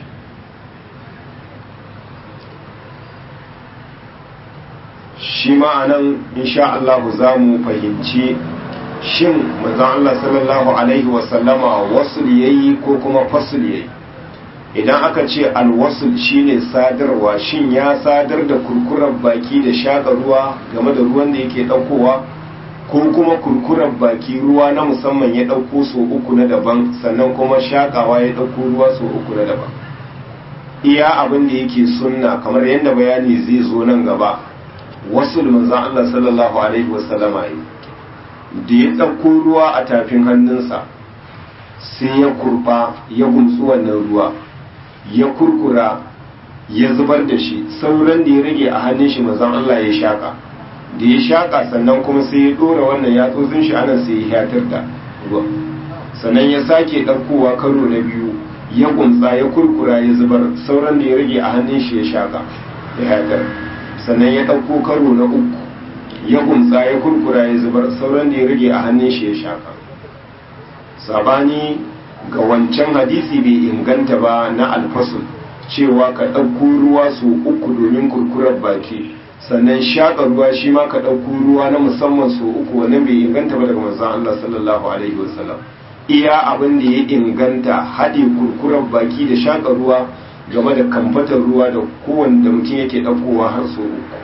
shi ma'anan insha Allah za mu fahimci shin manzon Allah sallallahu alaihi wasallama wasul yayi ko kuma fasul yayi idan aka ce alwasul shine sadarwa shin ya sadar da kurkurar baki da shaka ruwa game da ruwan da yake daukowa ko kuma kurkurar baki ruwa na musamman ya dauko so uku na daban sannan kuma shakawa ya dauko ruwa so uku na daban iya abin da yake sunna kamar yadda bayani zai zo nan gaba wasul manzon Allah sallallahu alaihi wasallama yi da ya ɗauko ruwa a tafin hannunsa sai ya kurfa ya gumsu wannan ruwa ya kurkura ya zubar da shi sauran da ya rage a hannun shi mazan Allah ya shaka da ya shaka sannan kuma sai ya ɗora wannan yatsotsin shi anan sai ya hatar da ruwa sannan ya sake ɗaukowa karo na biyu ya gumsa ya kurkura ya zubar sauran da ya rage a hannun shi ya shaka ya hatar sannan ya ɗauko karo na uku ya gumsa ya kurkura ya zubar sauran da ya rage a hannun shi ya shaka sabani ga wancan hadisi bai inganta ba na alfasul cewa ka ɗauko ruwa su uku domin kurkurar baki sannan shaƙa ruwa shi ma ka ɗauko ruwa na musamman su uku wannan bai inganta ba daga manzon Allah sallallahu alaihi wasallam iya abin da ya inganta haɗe kurkurar baki da shaƙa ruwa game da kamfatar ruwa da kowanne da mutum yake ɗaukowa har su uku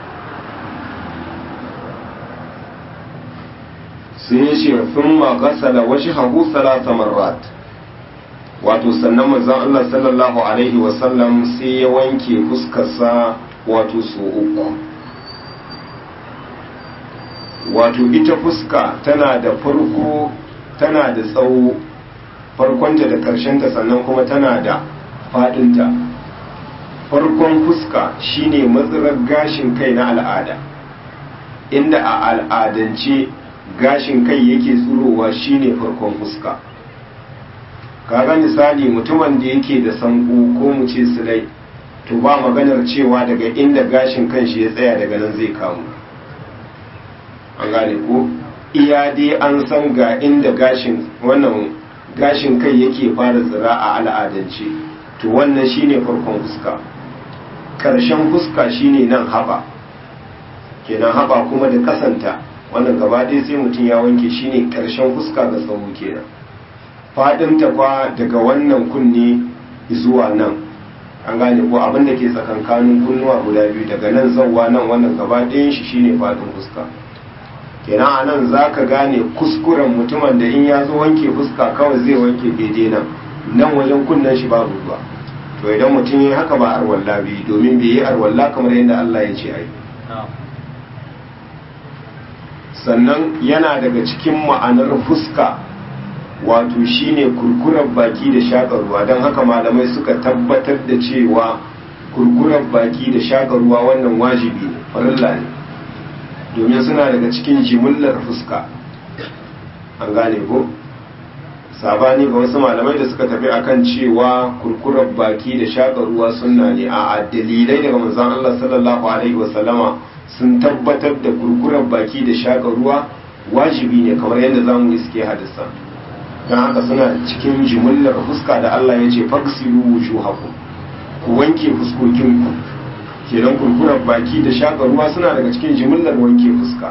sun yi shi sun ma gasala washi hagu salasa marrat wato sannan manzon Allah sallallahu alaihi wasallam sai ya wanke fuskarsa wato su uku wato ita fuska tana da farko tana da tsawo farkonta da ƙarshenta sannan kuma tana da faɗinta farkon fuska shine matsirar gashin kai na al'ada inda a al'adance gashin kai yake tsurowa shine farkon fuska kaga misali mutumin da yake da sanko ko mu ce silai to ba maganar cewa daga inda gashin kan shi ya tsaya daga nan zai kamu an gane ko iya dai an san ga inda gashin wannan gashin kai yake fara tsira a al'adance to wannan shine farkon fuska karshen fuska shine nan haba kenan haba kuma da kasanta wannan gaba ɗaya sai mutum ya wanke shine karshen fuska ga tsawo kenan faɗinta kwa daga wannan kunne zuwa nan an gane ko abin da ke tsakankanin kunnuwa guda biyu daga nan zauwa nan wannan gaba ɗayan shi shine faɗin fuska kenan a nan za ka gane kuskuren mutumin da in ya zo wanke fuska kawai zai wanke daidai nan nan wajen kunnen shi babu ruwa to idan mutum ya haka ba arwalla bi domin bai yi arwalla kamar yadda Allah ya ce ai sannan yana daga cikin ma'anar fuska wato shine kurkurar baki da shaƙar ruwa don haka malamai suka tabbatar da cewa kurkurar baki da shaƙar ruwa wannan wajibi ne farilla ne domin suna daga cikin jimillar fuska an gane ko sabani ga wasu malamai da suka tafi akan cewa kurkurar baki da shaƙar ruwa sunna ne a dalilai daga manzon Allah sallallahu alaihi wasallama sun tabbatar da kurkurar baki da shaƙar ruwa wajibi ne kamar yadda zamu iske hadisa don haka suna cikin jimillar fuska da Allah ya ce faksilu wujuhakum ku wanke fuskokinku kenan kurkurar baki da shaƙa ruwa suna daga cikin jimillar wanke fuska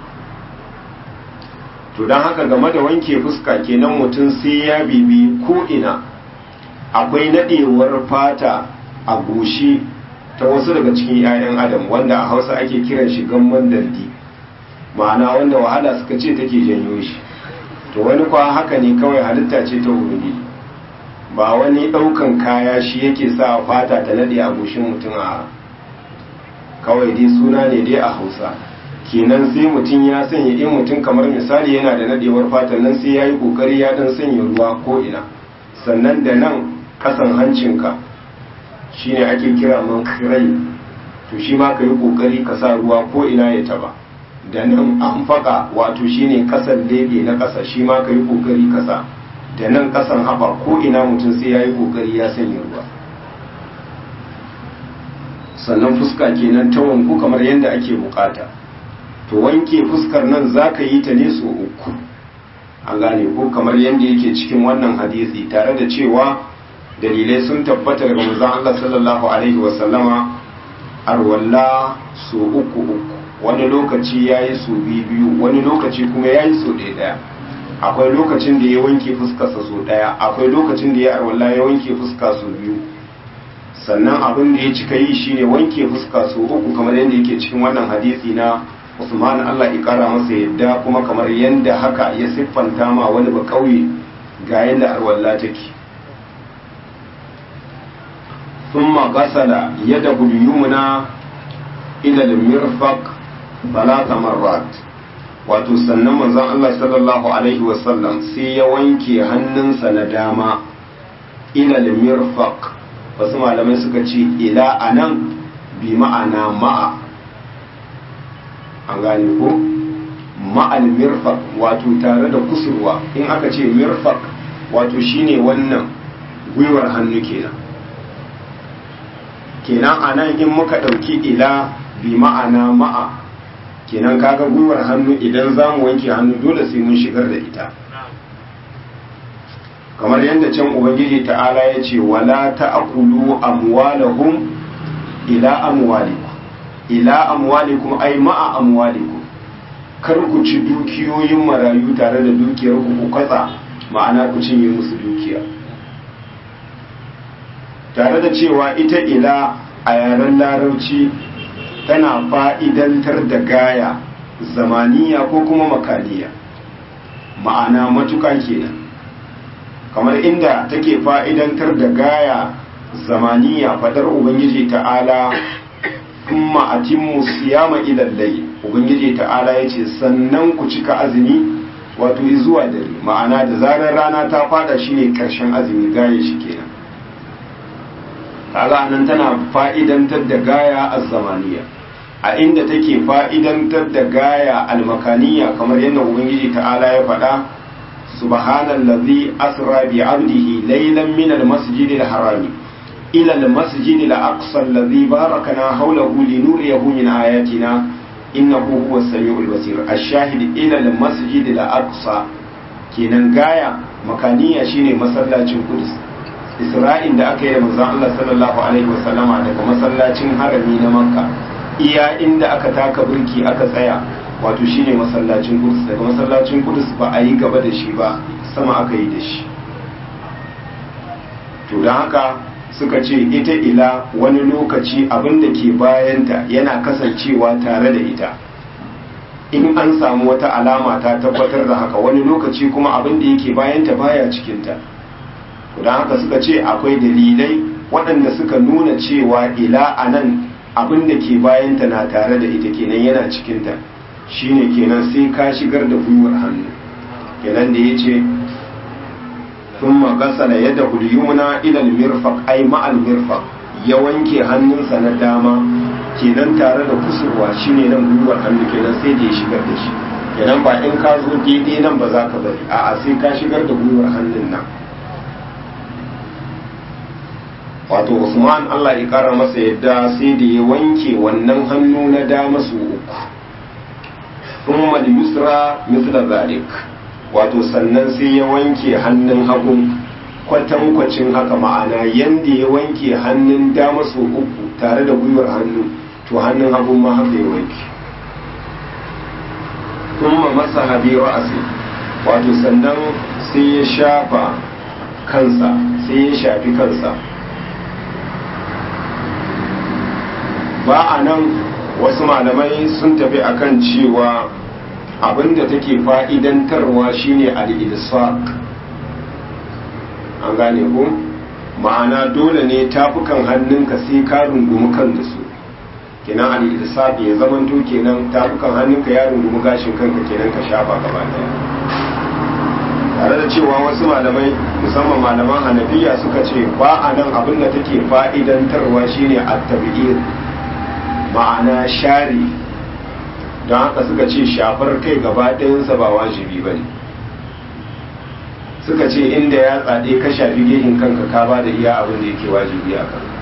to don haka game da wanke fuska kenan mutum sai ya bibi ko ina akwai nadewar fata a goshi ta wasu daga cikin 'ya'yan adam wanda a hausa ake kiran shi gamman daldi ma'ana wanda wahala suka ce take janyo shi to wani kwa haka ne kawai halitta ce ta wuri ba wani ɗaukan kaya shi yake sa fata ta nade a goshin mutum a kawai dai suna ne dai a hausa kenan sai mutum ya sanya in mutum kamar misali yana da nadewar fatan nan sai ya yi kokari ya dan sanya ruwa ko ina sannan da nan kasan hancinka shine ake kira man kirai to shi ma ka yi kokari ka sa ruwa ko ina ya taba da nan an faka wato shine kasan lebe na kasa shi ma ka yi kokari ka sa da nan kasan haɓa ko ina mutum sai ya yi kokari ya sanya ruwa sannan fuska kenan ta wanku kamar yadda ake bukata to wanke fuskar nan za ka yi ta ne so uku an gane ko kamar yadda yake cikin wannan hadisi tare da cewa dalilai sun tabbata daga manzon Allah sallallahu alaihi wasallama arwalla so uku uku wani lokaci ya yi so biyu wani lokaci kuma ya yi so ɗaya ɗaya akwai lokacin da ya wanke fuskarsa so ɗaya akwai lokacin da ya arwalla ya wanke fuska so biyu sannan abin da ya cika yi shine wanke fuska so uku kamar yadda yake cikin wannan hadisi na Usman Allah ya kara masa yadda kuma kamar yadda haka ya siffanta ma wani ba kauye ga yadda arwalla take thumma ghasala yadahu al-yumna ila al-mirfaq thalatha marrat wato sannan manzon Allah sallallahu alaihi wasallam sai ya wanke hannunsa na dama ila al-mirfaq wasu malamai suka ce ila anan bi ma'ana ma'a an gane ko ma'al mirfaq wato tare da kusurwa in aka ce mirfaq wato shine wannan gwiwar hannu kenan kenan anan in muka ɗauki ila bi ma'ana ma'a kenan kaga gwiwar hannu idan za mu wanke hannu dole sai mun shigar da ita kamar yadda can ubangiji ta'ala ya ce wala ta'kulu amwalahum ila amwalikum ila amwalikum ay ma'a amwalikum kar ku ci dukiyoyin marayu tare da dukiyar ku ku katsa ma'ana ku cinye musu dukiya tare da cewa ita ila a yaren larabci tana fa'idantar da gaya zamaniya ko kuma makaniya ma'ana matuka kenan kamar inda take fa'idantar da gaya zamaniya fadar ubangiji ta'ala kuma atimmu siyama ilallai ubangiji ta'ala ya ce sannan ku cika azumi wato zuwa dare ma'ana da zarar rana ta fada shine karshen azumi gaya shi kenan kaga nan tana fa'idantar da gaya az-zamaniya a inda take fa'idantar da gaya al-makaniya kamar yadda ubangiji ta'ala ya faɗa subhanallazi asra bi 'abdihi laylan min al-masjid al-harami ila al-masjid al-aqsa alladhi barakana hawlahu linuriyahu min ayatina innahu huwa as-sami'ul basir ash-shahid ila al-masjid al-aqsa kenan gaya makaniya shine masallacin Qudus Isra'in da aka yi da manzon Allah sallallahu alaihi wasallama daga masallacin harami na Makka iya inda aka taka burki aka tsaya wato shine masallacin Qudus daga masallacin Qudus ba a yi gaba da shi ba sama aka yi da shi to don haka suka ce ita ila wani lokaci abin da ke bayanta yana kasancewa tare da ita in an samu wata alama ta tabbatar da haka wani lokaci kuma abin da yake bayanta baya cikinta don haka suka ce akwai dalilai waɗanda suka nuna cewa ila a nan abin da ke bayanta na tare da ita kenan yana cikinta shine kenan sai ka shigar da gwiwar hannu kenan da ya ce sun magasala yadda hulyumna ilal mirfaq ai ma'al mirfaq ya wanke hannunsa na dama kenan tare da kusurwa shine nan gwiwar hannu kenan sai da ya shigar da shi kenan ba in ka zo daidai nan ba za ka bari a'a sai ka shigar da gwiwar hannun nan wato usman allah ya kara masa yadda sai da ya wanke wannan hannu na dama su uku thumma yusra mithla zalik wato sannan sai ya wanke hannun hagu kwatankwacin haka ma'ana yanda ya wanke hannun dama su uku tare da gwiwar hannu to hannun hagu ma haka ya wanke thumma masaha bi ra'si wato sannan sai ya shafa kansa sai ya shafi kansa ba a nan wasu malamai sun tafi akan cewa abinda take fa'idantarwa shine al-ilsaq an gane ku ma'ana dole ne tafukan hannunka sai ka rungumi kan da su kenan al-ilsaq ya zamanto kenan tafukan hannunka ya rungumi gashin kanka kenan ka shafa gaba daya tare da cewa wasu malamai musamman malaman hanafiya suka ce ba a nan abinda take fa'idantarwa shine at-tabi'ir ma'ana share don haka suka ce shafar kai gaba ɗayansa ba wajibi ba ne suka ce inda ya tsade ka shafi gehin kanka ka ba da iya abin da yake wajibi a kan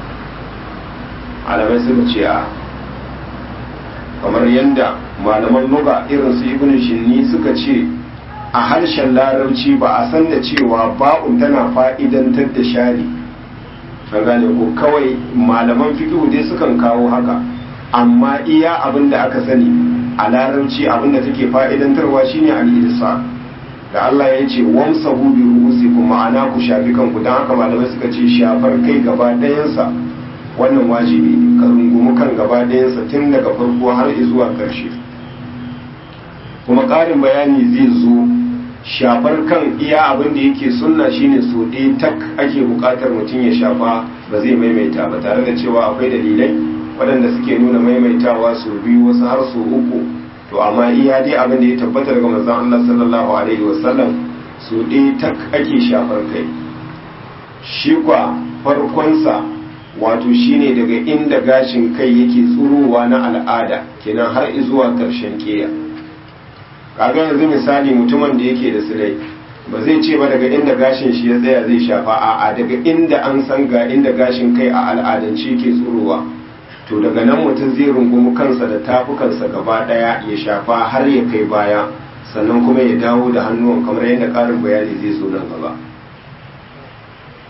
alamai suka ce a kamar yadda malaman nuga irin su ibn shinni suka ce a harshen larabci ba a san da cewa ba'un tana fa'idantar da shari an gane ko kawai malaman fiqhu dai sukan kawo haka amma iya abin da aka sani a larabci abin da take fa'idantarwa shine al-idsa da Allah ya ce wamsahu bi ru'usikum ma'ana ku shafi kanku dan haka malamai suka ce shafar kai gaba ɗayansa wannan wajibi ne ka rungumi kan gaba ɗayansa tun daga farko har zuwa ƙarshe kuma ƙarin bayani zai zo shafar kan iya abin da yake sunna shine so ɗaya tak ake buƙatar mutum ya shafa ba zai maimaita ba tare da cewa akwai dalilai waɗanda suke nuna maimaitawa su biyu wasu har su uku to amma iya dai abin da ya tabbata daga manzon Allah sallallahu alaihi wasallam so ɗaya tak ake shafar kai shi kwa farkonsa wato shine daga inda gashin kai yake tsurowa na al'ada kenan har zuwa ƙarshen ƙeya kaga yanzu misali mutumin da yake da silai ba zai ce ba daga inda gashin shi ya tsaya zai shafa a'a daga inda an san ga inda gashin kai a al'adance ke tsurowa to daga nan mutum zai rungumi kansa da tafukansa gaba daya ya shafa har ya kai baya sannan kuma ya dawo da hannuwan kamar yadda karin bayani zai zo nan gaba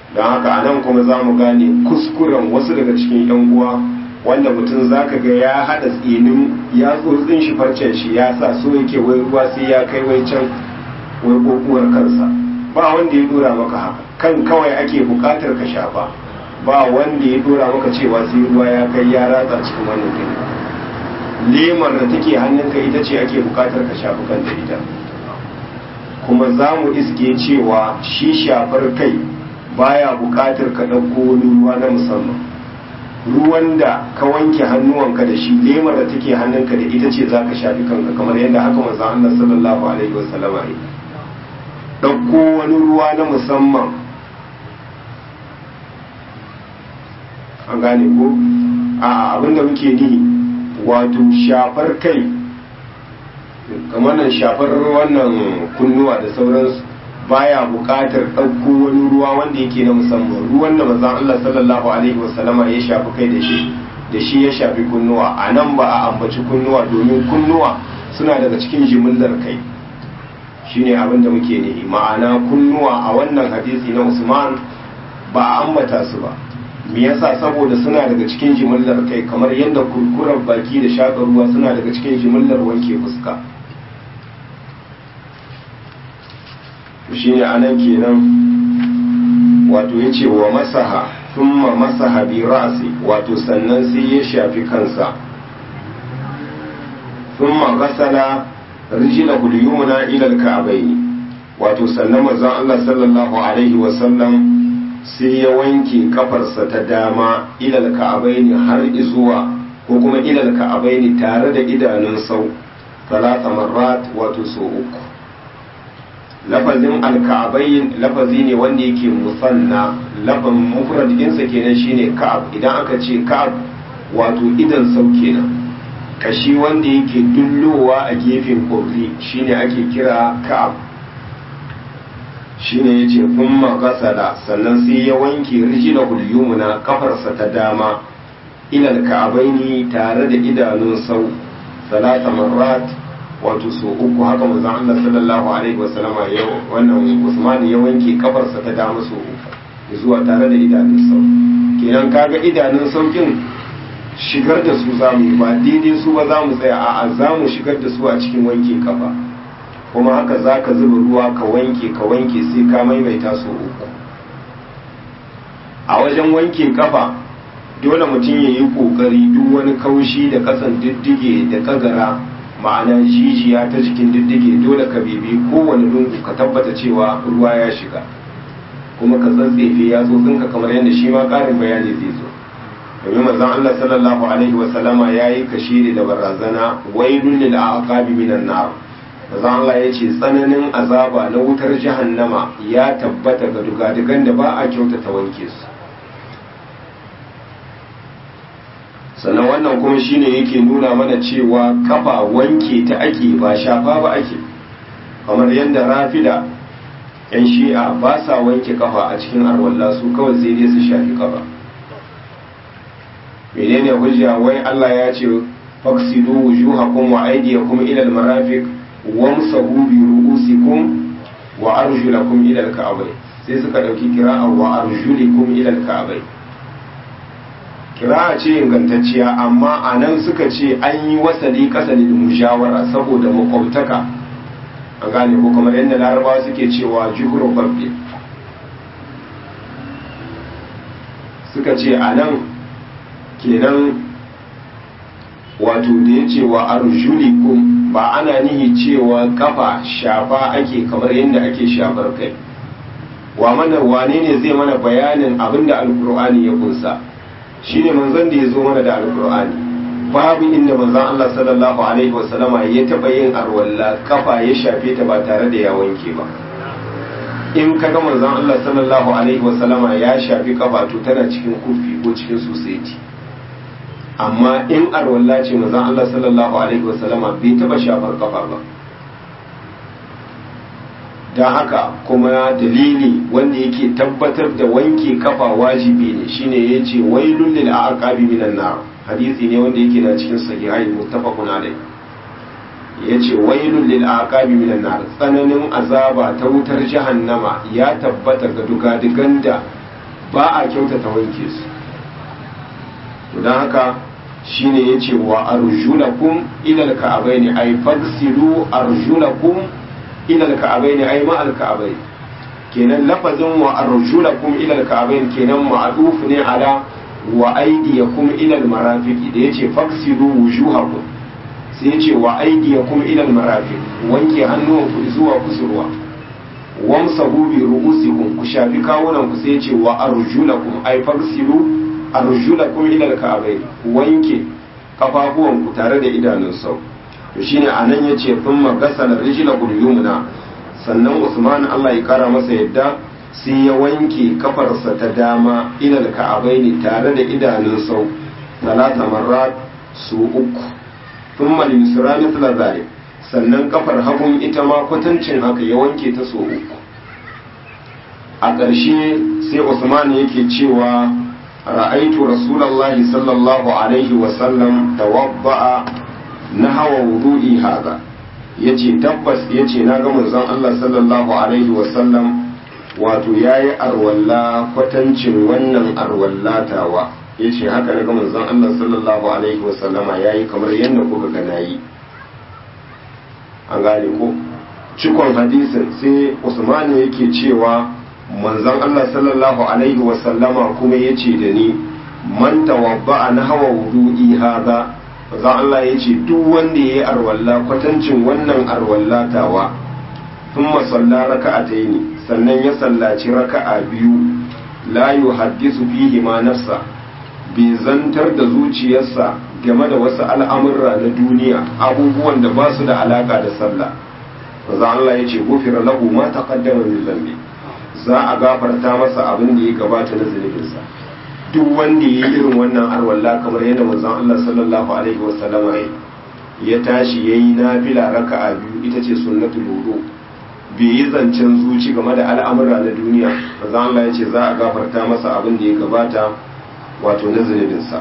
don haka a nan kuma za mu gane kuskuren wasu daga cikin 'yan uwa wanda mutum za ka ga ya haɗa tsinin ya tsotsin shi farcen shi ya sa so yake wai ruwa sai ya kai wai can wai kokuwar kansa ba wanda ya dora maka haka kan kawai ake buƙatar ka shafa ba wanda ya dora maka cewa sai ruwa ya kai ya ratsa cikin wannan gini lemar da take hannunka ita ce ake buƙatar ka shafi kanta ita kuma za mu iske cewa shi shafar kai baya buƙatar ka ɗauko wani ruwa na musamman ruwan da ka wanke hannuwanka da shi lemar da take hannunka da ita ce za ka shafi kanka kamar yadda haka manzo Allah sallallahu alaihi wasallam ya ɗauko wani ruwa na musamman an gane ko a abinda muke ni wato shafar kai kamar nan shafar wannan kunnuwa da sauransu baya buƙatar ɗauko wani ruwa wanda yake na musamman ruwan da manzon Allah sallallahu alaihi wasallama ya shafi kai da shi da shi ya shafi kunnuwa a nan ba a ambaci kunnuwa domin kunnuwa suna daga cikin jimillar kai shine abin da muke nihi ma'ana kunnuwa a wannan hadisi na Usman ba a ambata su ba me yasa saboda suna daga cikin jimillar kai kamar yadda kurkurar baki da shaƙar ruwa suna daga cikin jimillar wanke fuska shine anan kenan wato yace wa masaha thumma masaha bi ra'si wato sannan sai ya shafi kansa thumma ghasala rijlahu al-yumna ila al-ka'bayn wato sannan manzon Allah sallallahu alaihi wa sallam sai ya wanke kafarsa ta dama ila al-ka'bayn har zuwa ko kuma ila al-ka'bayn tare da idanun sau talata marrat wato so uku lafazin alka'abayin lafazi ne wanda yake musanna lafan mufrad ɗinsa kenan shine ka'ab idan aka ce ka'ab wato idan sau kenan kashi wanda yake dullowa a gefen ƙorri shine ake kira ka'ab shine yace thumma gasala sannan sai ya wanke rijlahu yumna kafarsa ta dama ila alka'abaini tare da idanun sau salata marrat wato so uku haka manzon Allah sallallahu alaihi wasallama ya wannan Usman ya wanke kafarsa ta dama so uku zuwa tare da idanun sau kenan kaga idanun saukin shigar da su zamu ba daidai su ba zamu tsaya a'a zamu shigar da su a cikin wanke kafa kuma haka zaka zuba ruwa ka wanke ka wanke sai ka maimaita so uku a wajen wanke kafa dole mutum ya yi kokari duk wani kaushi da kasan diddige da kagara ma'ana jijiya ta jikin diddige dole ka bibi kowane lungu ka tabbata cewa ruwa ya shiga kuma ka tsantsefe ya tsotsinka kamar yadda shi ma ƙarin bayani zai zo domin manzon Allah sallallahu alaihi wa sallama yayi kashiri da barazana wailul lil aqabi minan nar manzon Allah ya ce tsananin azaba na wutar jahannama ya tabbata ga dugadugan da ba a kyautata wanke su sannan wannan kuma shine yake nuna mana cewa kafa wanke ta ake ba shafa ba ake kamar yadda rafida yan shi'a ba sa wanke kafa a cikin arwalla su kawai sai dai su shafi kafa menene hujja wai Allah ya ce faksidu wujuhakum wa aydiyakum ila almarafiq wamsahu bi ru'usikum wa arjulakum ila alka'bayn sai suka dauki kira'a wa arjulikum ila alka'bayn kira'a ce ingantacciya amma a nan suka ce an yi wasali kasali da mujawara saboda makwabtaka an gane ko kamar yadda larabawa suke cewa juhuru babbe suka ce a nan kenan wato da ya ce wa arjulikum ba ana nihi cewa kafa shafa ake kamar yadda ake shafar kai wa mana wane ne zai mana bayanin abinda alkur'ani ya kunsa shine manzon da ya zo mana da alkur'ani babu inda manzon Allah sallallahu alaihi wasallama ya taba yin arwalla kafa ya shafe ta ba tare da ya wanke ba in kaga manzon Allah sallallahu alaihi wasallama ya shafi kafa to tana cikin kufi ko cikin society amma in arwalla ce manzon Allah sallallahu alaihi wasallama bai taba shafar kafa ba don haka kuma dalili wanda yake tabbatar da wanke kafa wajibi ne shine yace wailul lil aqabi minan nar hadisi ne wanda yake na cikin sahihai muttafaqun alai yace wailul lil aqabi minan nar tsananin azaba ta wutar jahannama ya tabbata ga dugadugan da ba a kyautata wanke su to don haka shine yace wa arjulakum ila alka'abaini ay fagsilu arjulakum ila alka'abaini ay ma alka'abaini kenan lafazin wa arjulakum ila alka'abain kenan ma'ruf ne ala wa aydiyakum ila almarafiq da yace fagsilu wujuhakum sai yace wa aydiyakum ila almarafiq wanke hannuwanku zuwa kusurwa wamsahu bi ru'usikum ku shafi kawunan ku sai yace wa arjulakum ay fagsilu arjulakum ila alka'abain wanke kafafuwanku tare da idanun sau to shine anan yace thumma gasala rijlakum yumna sannan Usman Allah ya kara masa yadda sai ya wanke kafarsa ta dama ilal ka'abaini tare da idanun sau talata marrat su uku thumma al-yusra mithla zalik sannan kafar hagun ita ma kwatancin haka ya wanke ta so uku a ƙarshe sai Usman yake cewa ra'aitu rasulullahi sallallahu alaihi wa sallam tawadda'a nahwa wudu'i hadha ya ce tabbas ya ce na ga manzon Allah sallallahu Alaihi wasallam wato ya yi arwalla kwatancin wannan arwallatawa ya ce haka na ga manzon Allah sallallahu Alaihi wasallama ya yi kamar yadda kuka gana yi an gane ko cikon hadisin sai usmani yake cewa manzon Allah sallallahu Alaihi wasallama kuma ya ce da ni man tawabba'a na hawa wudu'i haza za Allah ya ce duk wanda ya yi arwalla kwatancin wannan arwallatawa sun masalla raka'a ta ne sannan ya sallaci raka'a biyu la yu haddisu fihi ma nafsa bai zantar da zuciyarsa game da wasu al'amurra na duniya abubuwan da ba su da alaka da sallah za Allah ya ce gufira lahu ma taqaddama min zambi za a gafarta masa abin da ya gabata na zunubinsa duk wanda ya yi irin wannan arwalla kamar yadda manzon Allah sallallahu alaihi wasallama ya tashi yayi nafila raka'a biyu ita ce sunnatul wudu bai yi zancen zuci game da al'amura na duniya manzon Allah ya ce za a gafarta masa abin da ya gabata wato na zunubinsa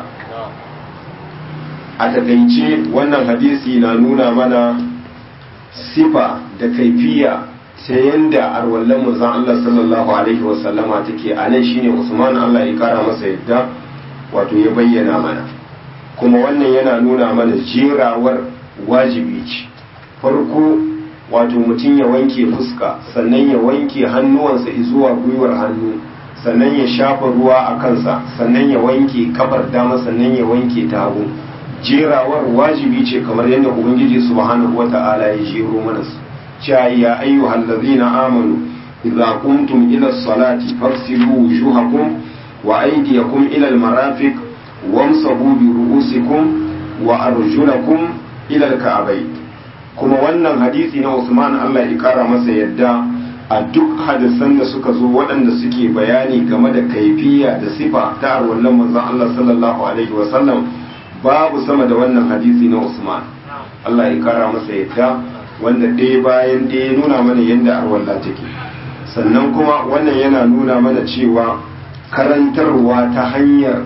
a takaice wannan hadisi na nuna mana sifa da kaifiya ta yanda arwallon manzon Allah sallallahu alaihi wasallama take a nan shine Usman Allah ya kara masa yadda wato ya bayyana mana kuma wannan yana nuna mana jerawar wajibi ce farko wato mutum ya wanke fuska sannan ya wanke hannuwansa zuwa gwiwar hannu sannan ya shafa ruwa a kansa sannan ya wanke kafar dama sannan ya wanke ta hagu jerawar wajibi ce kamar yadda ubangiji subhanahu wata'ala ya jero mana su cewa ya ayyuhal ladzina amanu idza qumtum ila salati fagsilu wujuhakum wa aydiyakum ila almarafiq wamsahu bi ru'usikum wa arjulakum ila alka'bayn kuma wannan hadisi na Usman Allah ya kara masa yadda a duk hadisan da suka zo waɗanda suke bayani game da kaifiya da sifa ta arwallan manzon Allah sallallahu alaihi wa sallam babu sama da wannan hadisi na Usman Allah ya kara masa yadda wanda ɗaya bayan ɗaya nuna mana yadda arwalla take sannan kuma wannan yana nuna mana cewa karantarwa ta hanyar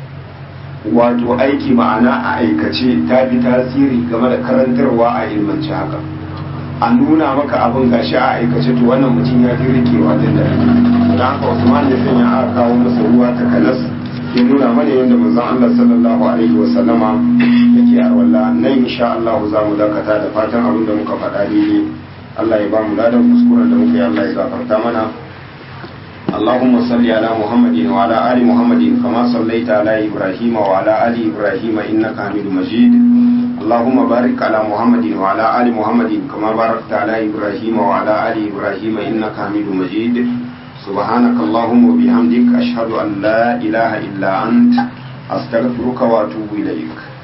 wato aiki ma'ana a aikace ta fi tasiri game da karantarwa a ilmanci haka a nuna maka abin gashi a aikace to wannan mutum ya fi rikewa da da da haka Usman ya sanya aka kawo masa ruwa ta kalas ya nuna mana yadda manzon Allah sallallahu alaihi wa sallama yake a walla nan insha Allah za mu dakata da fatan abin da muka faɗa daidai Allah ya ba mu ladan kuskuren da muka yi Allah ya gafarta mana اللهم صل على محمد وعلى آل محمد كما صليت على إبراهيم وعلى آل إبراهيم إنك حميد مجيد اللهم بارك على محمد وعلى آل محمد كما باركت على إبراهيم وعلى آل إبراهيم إنك حميد مجيد سبحانك اللهم وبحمدك أشهد أن لا إله إلا أنت أستغفرك وأتوب إليك